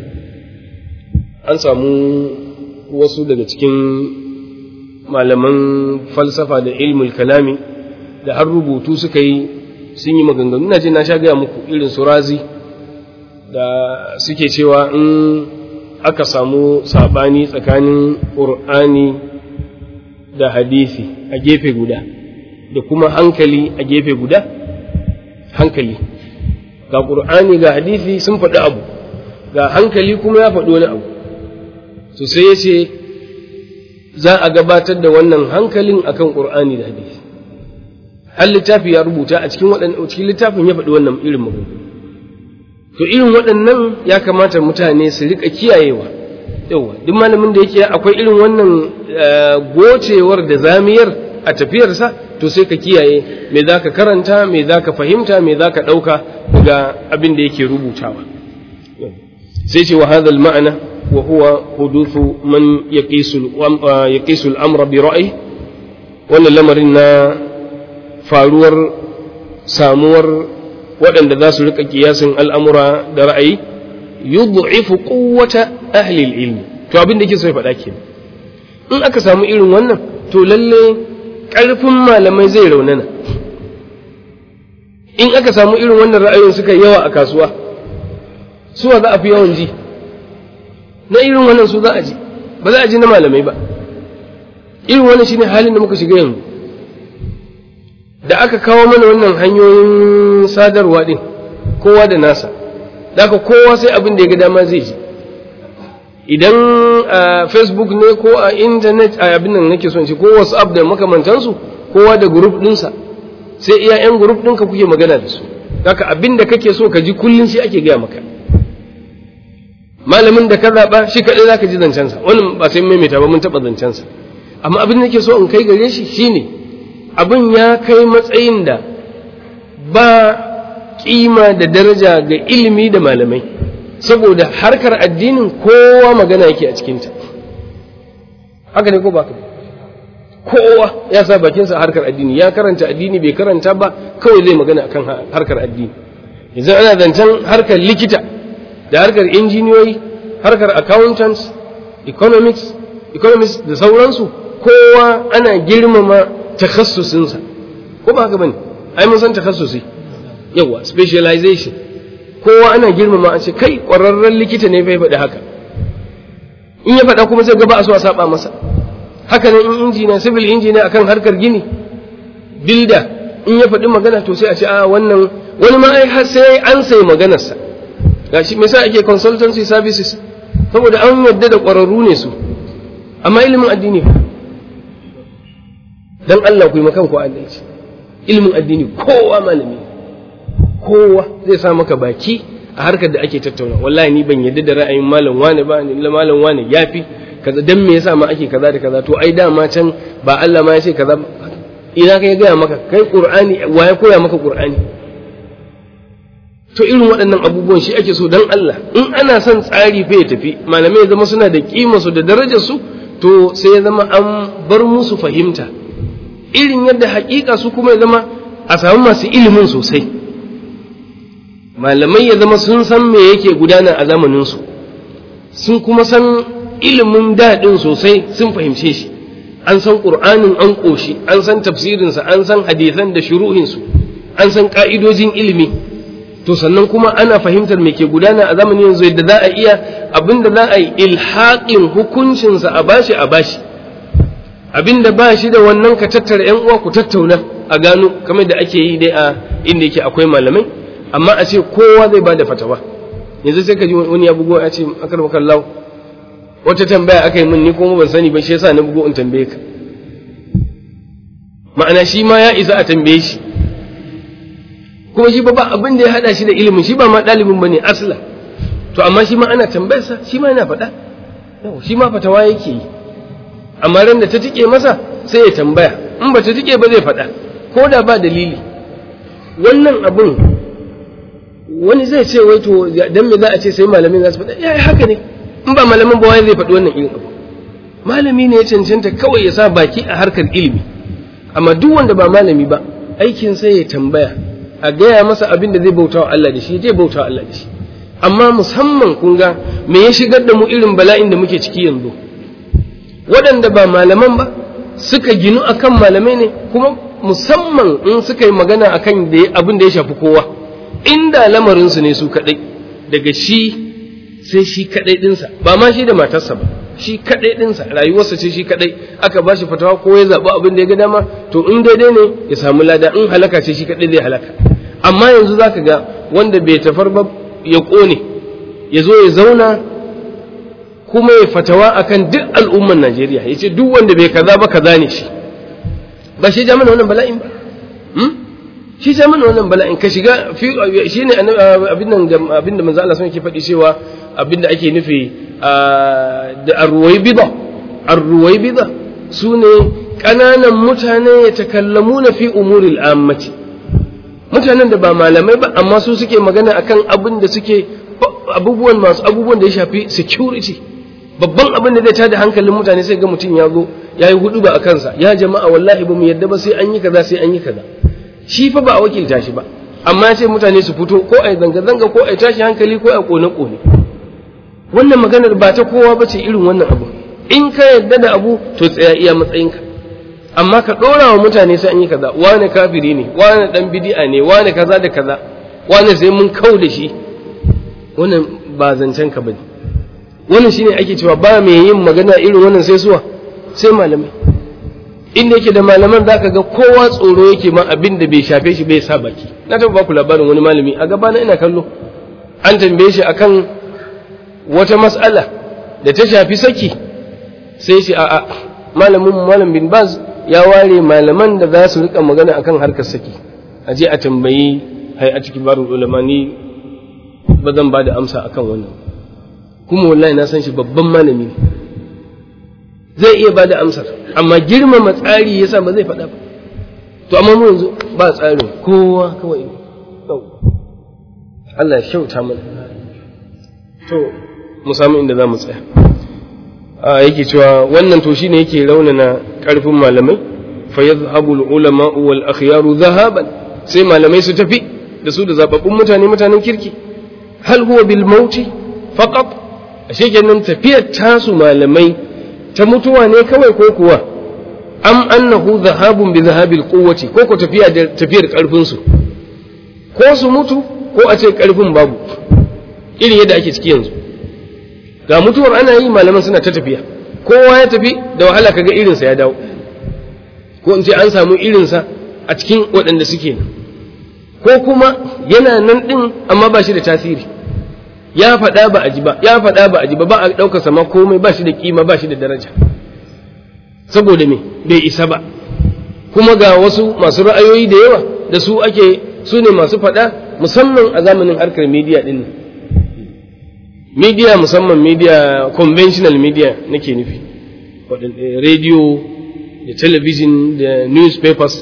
an samu wasu daga cikin malaman falsafa da ilmul kalami da har rubutu suka yi sun yi maganganu ina ce na sha gaya muku irin su razi da suke cewa in aka samu saɓani tsakanin ƙur'ani da hadisi a gefe guda da kuma hankali a gefe guda hankali ga ƙur'ani ga hadisi sun faɗi abu ga hankali kuma ya faɗi wani abu to sai ya ce za a gabatar da wannan hankalin akan ƙur'ani da hadisi har littafi ya rubuta a cikin cikin littafin ya faɗi wannan irin magana to irin waɗannan ya kamata mutane su rika kiyayewa yawa duk malamin da yake akwai irin wannan gocewar da zamiyar a tafiyarsa to sai ka kiyaye me za ka karanta me za ka fahimta me za ka ɗauka daga abin da yake rubutawa sai ce wa hadha ma'ana wa huwa huduthu man yaqisu al-amra bi ra'yi wannan lamarin na faruwar samuwar waɗanda za su riƙa kiyasin al'amura da ra'ayi yud'ifu quwwata ahli ilmi to abin da yake so ya faɗa ke in aka samu irin wannan to lalle ƙarfin malamai zai raunana in aka samu irin wannan ra'ayin suka yawa a kasuwa suwa za a fi yawan ji na irin wannan su za a ji ba za a ji na malamai ba irin wannan shine halin da muka shiga yanzu da aka kawo mana wannan hanyoyin sadarwa din kowa da nasa da aka kowa sai abin da ya ga dama zai ji idan a facebook ne ko a intanet a abin nan nake son shi ko whatsapp da makamantansu kowa da group dinsa sai iya yan group ɗinka kuke magana da su haka abin da kake so ka ji kullum shi ake gaya maka malamin da ka zaɓa shi kaɗai za ka ji zancensa wannan ba sai maimaita ba mun taɓa zancensa amma abin da nake so in kai gare shi shine abin ya kai matsayin da ba kima da daraja ga ilimi da malamai saboda harkar addinin kowa magana yake a cikinta haka ne ko ba kowa ya sa bakinsa a harkar addini ya karanta addini bai karanta ba kawai zai magana akan harkar addini yanzu ana zancen harkar likita da harkar injiniyoyi harkar accountants economics economics da sauransu kowa ana girmama takhassusinsa ko ba haka bane ai mun san takhassusi yawa specialization kowa ana girmama a ce kai ƙwararren likita ne bai faɗi haka in ya faɗa kuma sai gaba a so a saba masa haka nan in injina civil engineer akan harkar gini builder in ya faɗi magana to sai a ce a wannan wani ma ai sai an sai maganarsa gashi me yasa ake consultancy services saboda an yadda da ƙwararru ne su amma ilimin addini fa dan Allah ku yi makan ku adalci ilimin addini kowa malami kowa zai sa maka baki a harkar da ake tattauna wallahi ni ban yadda da ra'ayin malam wane ba ni malam wane yafi kaza dan me yasa ma ake kaza da kaza to ai dama can ba Allah ma ya ce kaza ina kai gaya maka kai qur'ani wa ya koya maka qur'ani to irin waɗannan abubuwan shi ake so dan Allah in ana son tsari fa ya tafi malamai ya zama suna da kima su da darajar su to sai ya zama an bar musu fahimta irin yadda hakika su kuma ya zama a samu masu ilimin sosai malamai ya zama sun san me yake gudana a zamanin su sun kuma san ilimin daɗin sosai sun fahimce shi an san ƙur'anin an ƙoshi an san tafsirinsa an san hadisan da shuruhinsu an san ƙa'idojin ilimi to sannan kuma ana fahimtar me ke gudana a zamanin yanzu yadda za a iya abin da za a yi ilhaƙin hukuncinsa a bashi a bashi abin da ba shi da wannan ka tattara ‘yan uwa ku tattauna a gano kamar da ake yi dai a inda yake akwai malamai amma a ce kowa zai ba da fatawa yanzu sai ka ji wani ya bugo ya ce akar makallahu wata tambaya aka yi min ni kuma ban sani ba shi yasa na bugo in tambaye ka ma'ana shi ma ya isa a tambaye shi kuma shi ba ba abin da ya hada shi da ilimin shi ba ma ɗalibin bane asla to amma shi ma ana tambayarsa shi ma yana faɗa shi ma fatawa yake yi amma ran da ta tike masa sai ya tambaya in ba ta tike ba zai faɗa ko da ba dalili wannan abun wani zai ce wai to dan me za a ce sai malamin za su faɗa ya haka ne in ba malamin ba wai zai faɗi wannan irin abu malami ne ya cancanta kawai ya sa baki a harkar ilimi amma duk wanda ba malami ba aikin sai ya tambaya a gaya masa abin da zai bauta wa Allah da shi zai bauta wa Allah da shi amma musamman kun ga me ya shigar da mu irin bala'in da muke ciki yanzu waɗanda ba malaman ba suka ginu akan malamai ne kuma musamman in suka yi magana akan abin da ya shafi kowa inda lamarinsu ne su kaɗai daga shi sai shi kaɗai ɗinsa ba ma shi da matarsa ba shi kaɗai ɗinsa rayuwarsa ce shi kaɗai aka ba shi fatawa ko ya zaɓi abin da ya ga dama to in daidai ne ya samu lada in halaka ce shi kaɗai zai halaka amma yanzu za ka ga wanda bai tafar ba ya ƙone ya zo ya zauna kuma ya fatawa akan duk al'umman Najeriya ya ce duk wanda bai kaza ba kaza ne shi ba shi ja mana wannan bala'in ba shi ja mana wannan bala'in ka shiga shi ne abin da manzo Allah sun ke faɗi cewa abin da ake nufi da arruwai bida arruwai bida su ne ƙananan mutane ya takallamu na fi umuril ammati mutanen da ba malamai ba amma su suke magana akan abin da suke abubuwan masu abubuwan da ya shafi security babban abin da zai tada hankalin mutane sai ga mutum ya zo ya yi hudu ba a kansa ya jama'a wallahi ba mu yadda ba sai an yi kaza sai an yi kaza shi fa ba a wakilta shi ba amma sai mutane su fito ko a zanga-zanga ko a tashi hankali ko a kone-kone wannan maganar ba ta kowa ba ce irin wannan abu in ka yadda da abu to tsaya iya matsayinka amma ka ɗora wa mutane sai an yi kaza wane kafiri ne wane ɗan bidi'a ne wane kaza da kaza wane sai mun kau da shi wannan ba zancen ka bane wannan shine ake cewa ba mai yin magana irin wannan sai suwa sai malamai inda yake da malaman zaka ga kowa tsoro yake ma abin da bai shafe shi bai sa baki na taɓa baku labarin wani malami a gaba na ina kallo an tambaye shi akan wata mas'ala da ta shafi saki sai shi a'a malamin malam bin baz ya ware malaman da za su rika magana akan harkar saki a je a tambayi hai a cikin barin ulama ni ba zan ba da amsa akan wannan kuma wallahi na san shi babban malami ne zai iya ba da amsar amma girmama tsari yasa ba zai faɗa ba to amma mu yanzu ba tsarin kowa kawai Allah ya shauta mana to mu samu inda za mu tsaya a yake cewa wannan to shine yake raunana ƙarfin malamai fa yadhhabu al-ulama wal akhyaru dhahaban sai malamai su tafi da su da zababbun mutane mutanen kirki hal huwa bil mauti faqat ashe kenan tafiyar tasu malamai ta mutuwa ne kawai ko kuwa am annahu dhahabun bi dhahabil quwwati ko ko tafiya da tafiyar karfin su ko su mutu ko a ce karfin babu irin yadda ake ciki yanzu ga mutuwar ana yi malaman suna ta tafiya kowa ya tafi da wahala kaga irinsa ya dawo ko in ce an samu irinsa a cikin waɗanda suke nan ko kuma yana nan ɗin amma ba shi da tasiri ya faɗa ba a ji ba ya faɗa ba a ji ba ba a ɗaukar sama komai ba shi da kima ba shi da daraja saboda me bai isa ba kuma ga wasu masu ra'ayoyi da yawa da su ake su ne masu faɗa musamman a zamanin harkar media ɗin nan media musamman media conventional media nake nufi radio da television da newspapers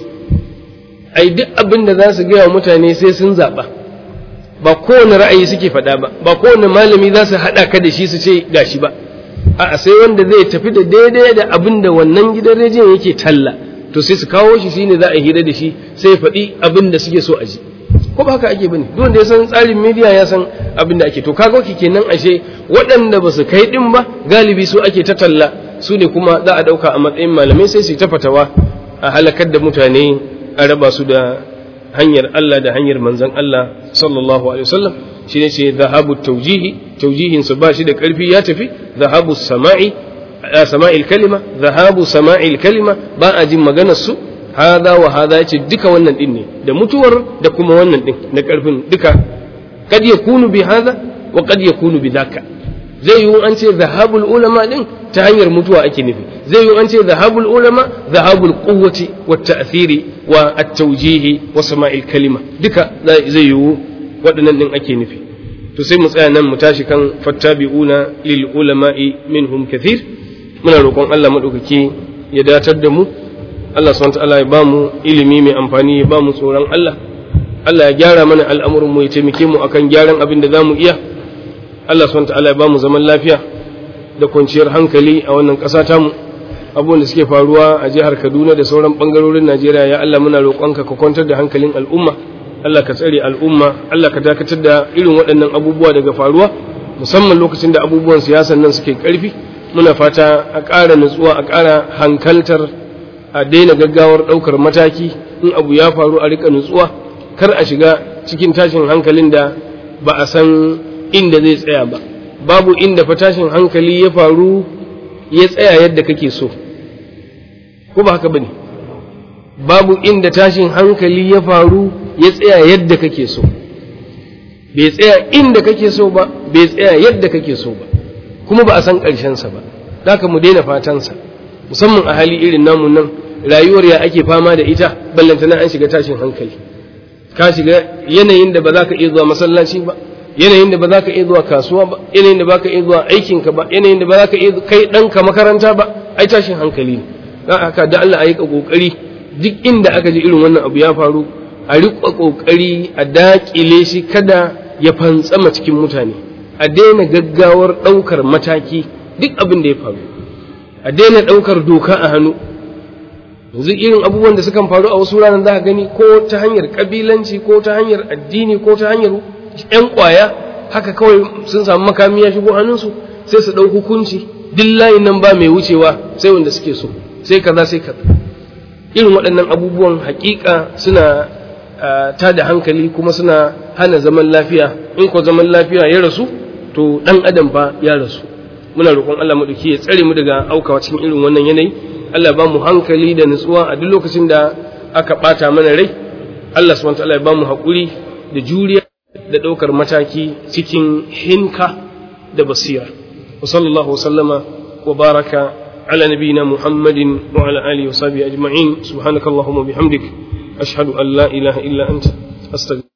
ai duk abin da za su gaya mutane sai sun zaɓa ba kowane ra'ayi suke faɗa ba ba kowane malami za su haɗa ka da shi su ce gashi ba a'a sai wanda zai tafi da daidai da abin da wannan gidan rediyon yake talla to sai su kawo shi shine za a hira da shi sai ya faɗi abin da suke so a ji ko ba haka ake bane duk wanda ya san tsarin media ya san abin da ake to kaga ki kenan ashe waɗanda ba su kai din ba galibi su ake ta talla su ne kuma za a ɗauka a matsayin malamai sai su yi ta fatawa a halakar da mutane a raba su da hanyar Allah da hanyar manzon Allah sallallahu alaihi wasallam shi ne ce zahabu taujihi taujihin su ba shi da ƙarfi ya tafi zahabu sama'i sama'il kalima zahabu sama'il kalima ba a jin maganar su hada wa hada yace duka wannan din ne da mutuwar da kuma wannan din na karfin duka kad yakunu bi hada wa kad yakunu bi dhaka zai yi an ce zahabul ulama din ta hanyar mutuwa ake nufi zai yi an ce zahabul ulama zahabul quwwati wa ta'thiri wa at-tawjihi wa sama'il kalima duka zai yi waɗannan din ake nufi to sai mu tsaya nan mu tashi kan fattabi'una lil ulama'i minhum kathir muna roƙon Allah madaukaki ya datar da mu Allah subhanahu ta'ala ya bamu ilimi mai amfani ya bamu tsoron Allah Allah ya gyara mana al'amuran mu ya taimake mu akan gyaran abin da zamu iya Allah subhanahu ta'ala ya bamu zaman lafiya da kwanciyar hankali a wannan ƙasa ta mu abubuwan da suke faruwa a jihar Kaduna da sauran bangarorin Najeriya ya Allah muna roƙonka ka kwantar da hankalin al'umma Allah ka tsare al'umma Allah ka dakatar da irin waɗannan abubuwa daga faruwa musamman lokacin da abubuwan siyasan nan suke ƙarfi muna fata a ƙara nutsuwa a ƙara hankaltar a daina gaggawar ɗaukar mataki in abu ya faru a rika nutsuwa kar a shiga cikin tashin hankalin da ba a san inda zai tsaya ba babu inda fa tashin hankali ya faru ya tsaya yadda kake so ko ba haka bane babu inda tashin hankali ya faru ya tsaya yadda kake so bai tsaya inda kake so ba bai tsaya yadda kake so ba kuma ba a san ƙarshensa ba haka mu daina fatansa musamman a hali irin namu nan rayuwar ya ake fama da ita ballantana an shiga tashin hankali ka shiga yanayin da ba za ka iya zuwa masallaci ba yanayin da ba za ka iya zuwa kasuwa ba yanayin da ba ka iya zuwa aikinka ba yanayin da ba za ka iya kai ɗanka makaranta ba ai tashin hankali ne don haka da Allah a yi ƙoƙari duk inda aka ji irin wannan abu ya faru a riƙa ƙoƙari a daƙile shi kada ya fantsama cikin mutane a daina gaggawar ɗaukar mataki duk abin da ya faru a daina ɗaukar doka a hannu yanzu irin abubuwan da sukan faru a wasu ranar za ka gani ko ta hanyar ƙabilanci ko ta hanyar addini ko ta hanyar ‘yan ƙwaya haka kawai sun samu makami ya shigo hannunsu sai su ɗau hukunci duk layin nan ba mai wucewa sai wanda suke so sai kaza sai kaza irin waɗannan abubuwan haƙiƙa suna ta da hankali kuma suna hana zaman lafiya in ko zaman lafiya ya rasu to ɗan adam fa ya rasu muna roƙon Allah maɗauki ya tsare mu daga aukawa cikin irin wannan yanayi Allah ba mu hankali da nutsuwa a duk lokacin da aka ɓata mana rai Allah subhanahu wa ta'ala ya ba mu haƙuri da juriya da ɗaukar mataki cikin hinka da basira wa sallallahu wa sallama wa baraka ala nabiyina muhammadin wa ala alihi wa sahbihi ajma'in subhanakallahumma bihamdik ashhadu an la ilaha illa anta astaghfiruka